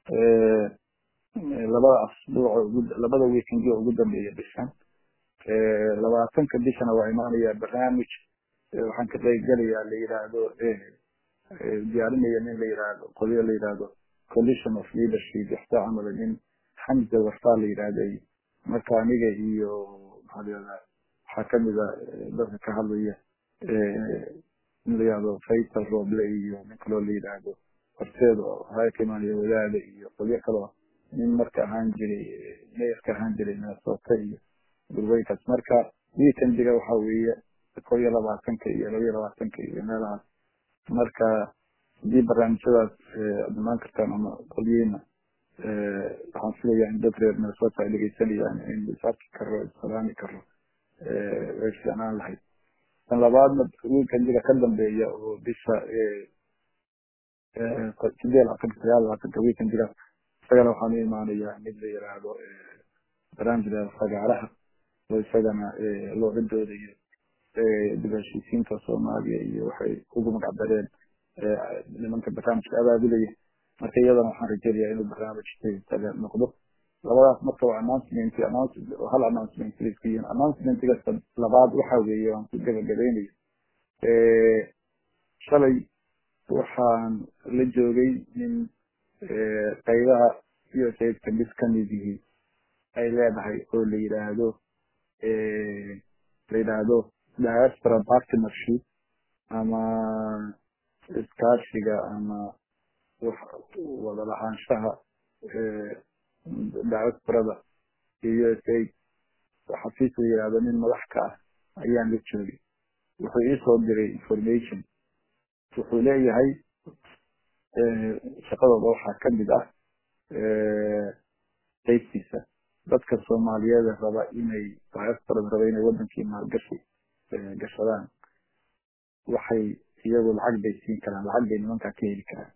labada asbuuc labada weekendii ugu dambeeya bishan labaatanka bishana waa imaanayaa barnaamij waxaan ka qaybgelayaa la yidhaahdo diyaarinaya nin la yidhaahdo qolyo la yidhaahdo coalition of leadership ixtaa camala nin xamza warfaa la yidhaahday marka aniga iyo maxaa la yidhahdaa waxaa kamid a dadka ka hadlaya in la yidhahdo faysal roble iyo nin kaloo la yidhaahdo horteed oo haya ka imaanaya wadaada iyo qolyo kaloo nin marka ahaan jiray meerka ahaan jiray minnesota iyo gurweynkaas marka weekendiga waxa weeye kow iyo labaatanka iyo laba iyo labaatanka iyo meelahaas marka haddii barnaamijyadaas aad imaan kartaan ama qolyihiina waxaan filayaa in dad reer minnesota ay dhegeysanayaan in isarki karo isalaami karo way fiicnaan lahayd tan labaadna weekendiga ka dambeeya oo bisha sideed labaatanka sagaal labaatanka weekendigaas isagana waxaan u imaanayaa mid la yiraahdo barnaamijka fagaaraha oo isagana looga doodayo dib heshiisiinta soomaaliya iyo waxay ugu magacdareen nimanka barnaamijka abaabulaya marka iyadana waxaan rajeynayaa inuu barnaamij taga noqdo labadaas marka waa announcement hal announcement isku yihiin announcementiga labaad waxa weeye waan ku gabagabeynayo shalay waxaan la joogay nin qaybaha usaidka mid kamid yihi ay leedahay oo la yidhaahdo la yidhaahdo diaspora partnership ama iskaashiga ama wada lahaanshaha diasporada iyo usaid xafiis la yidhaahdo nin madax ka ah ayaan la joogay wuxuu iisoo diray information wuxuu leeyahay shaqadooda waxaa kamid ah qaybtiisa dadka soomaaliyeed raba inay diasporada raba inay wadankii maalgashi gashadaan waxay iyagu lacag bay siin karaan lacag bay nimankaa ka heli karaan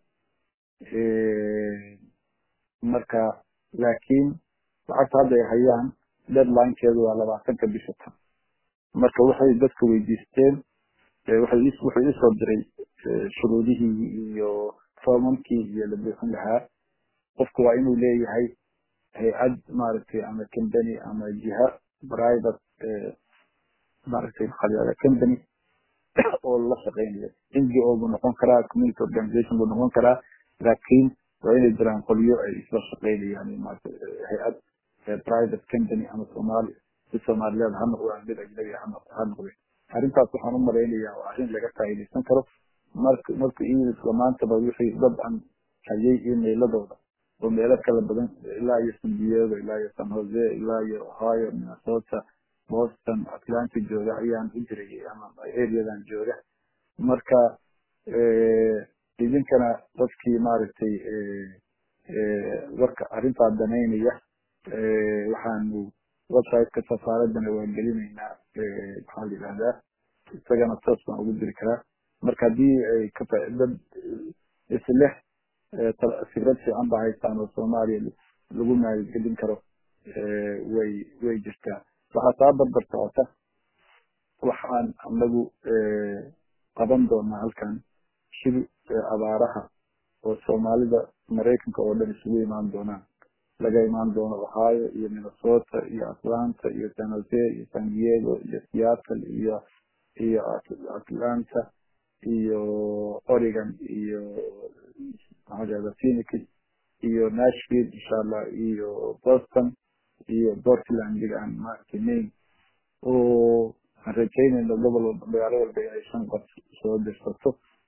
marka laakiin lacagta hadda ay hayaan deadlinekeedu waa labaatanka bisha tan marka waxay dadka weydiisteen wuxuu isoo diray shuruudihii iyo foomamkii iyo la buuxin lahaa qofku waa inuu leeyahay hay-ad maaragtay ama company ama jiha private maaragtay maxaa company oo la shaqeynaya ngo buu noqon karaa community organization buu noqon karaa laakiin waa inay jiraan qolyo ay isla shaqeynayaan maarata hay-ad private company ama soomaali si soomaaliyeed ha noqdaan mid ajnabi ha noqdeen arrintaas waxaan u malaynayaa waa arrin laga faa'iidaysan karo marka marka ingiliska maantaba wixii dad aan hayay emailadooda oo meelo kala badan ilaa iyo san diego ilaa iyo san jose ilaa iyo ohio minnesota boston atlanta jooga ayaan u jirayay ama areadan jooga marka idinkana dadkii maaragtay warka arrintaa danaynaya waxaanu websiteka safaaradana waan gelinaynaa maxaa la yidhahdaa isagana toos baan ugu diri karaa marka haddii ay ka dad isleh fikrad fiican ba haystaan oo soomaaliya lagu maalgelin karo way way jirtaa waxaa taa barbar socota waxaan anagu qaban doonaa halkan shir abaaraha oo soomaalida maraykanka oo dhan isugu imaan doonaan laga imaan doono ohio iyo minnesota iyo atlanta iyo san jose iyo san diego iyo seattle iyo iyo atlanta iyo oregon iyo maxaa phoenix iyo nashville insha allah iyo boston iyo portland aan maaragtay maine oo aan rajaynayno gobol walba magaalo walba inay shan qof soo dirsato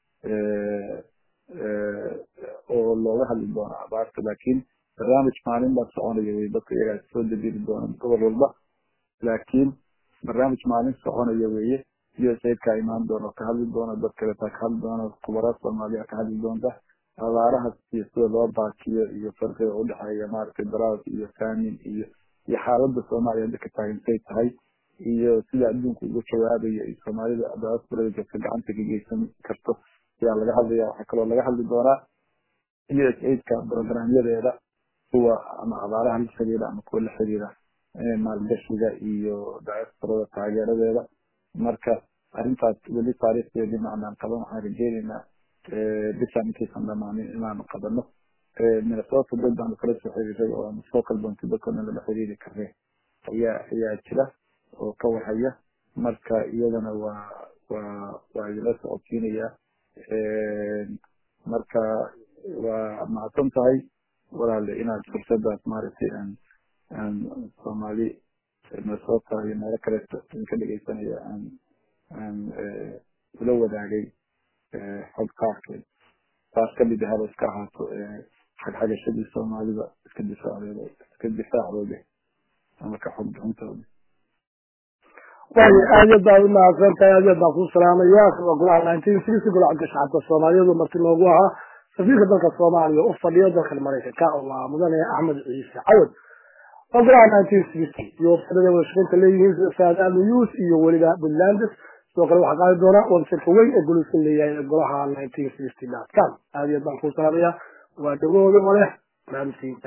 oo looga hadli doono abaarta laakiin barnaamij maalin baa soconaya way dadka iyagaa soo dabiri doona gobol walba laakiin barnaamij maalin soconaya weeye u s aidka imaan doona ka hadli doona dad kaleeta ka hadli doona khubaraad soomaaliya ka hadli doonta abaarahaas iyo sida loo baakiyo iyo farqiga udhexeeya maaragtay daraas iyo faamin iyo iyo xaalada soomaaliya hadda ka taagantay tahay iyo sida adduunka uga jawaabayo iyo soomaalida diasporada joogta gacanta ka geysan karto ayaa laga hadlaya waxaa kaloo laga hadli doonaa u s aidka programyadeeda kuwa ama abaaraha la xiriira ama kuwa la xiriira maalgashiga iyo diasporada taageeradeeda marka arrintaas weli taariikhdeedii macnaan qaban waxaan rajeyneynaa bishaan intaysan dhamaanin inaanu qabano minnesota dad baanu kala soo xiriiray oo aanu soo kalboontay dadkoo dhan lala xiriiri karne ayaa ayaa jira oo ka wahaya marka iyadana waa waa waa idila socodsiinaya marka waa mahadsan tahay walaale inaad fursadaas maaragtay aan aan soomaali minnesota iyo meelo kaleeto idinka dhegeysanaya aan aan ula wadaagay xog qaarkeed taas kamid ahaba iska ahaato xagxagashadii soomaalida iska difaacdeeda iska difaacdooda ama ka xog bixintooda waayo aad iyo baa umahadsan tahay aad iyo baan ku salaamaya golaha nineteen sixty golacadka shacabka soomaaliyeed marti noogu ahaa safiirka dalka soomaaliya u fadhiyo dalkan maraykanka oo waa mudane axmed ciise cawad oo golaha nineteen sixty iyo wafadada wadashaqeynta leeyihiin sida saadaal news iyo weliba puntland sidoo kale waxaa qaadi doona websiteka weyn ee goluska leeyahay golaha nineteen sixty dot com aad iyo baan ku salaamaya waa dhagooda waleh barnaamijkiinta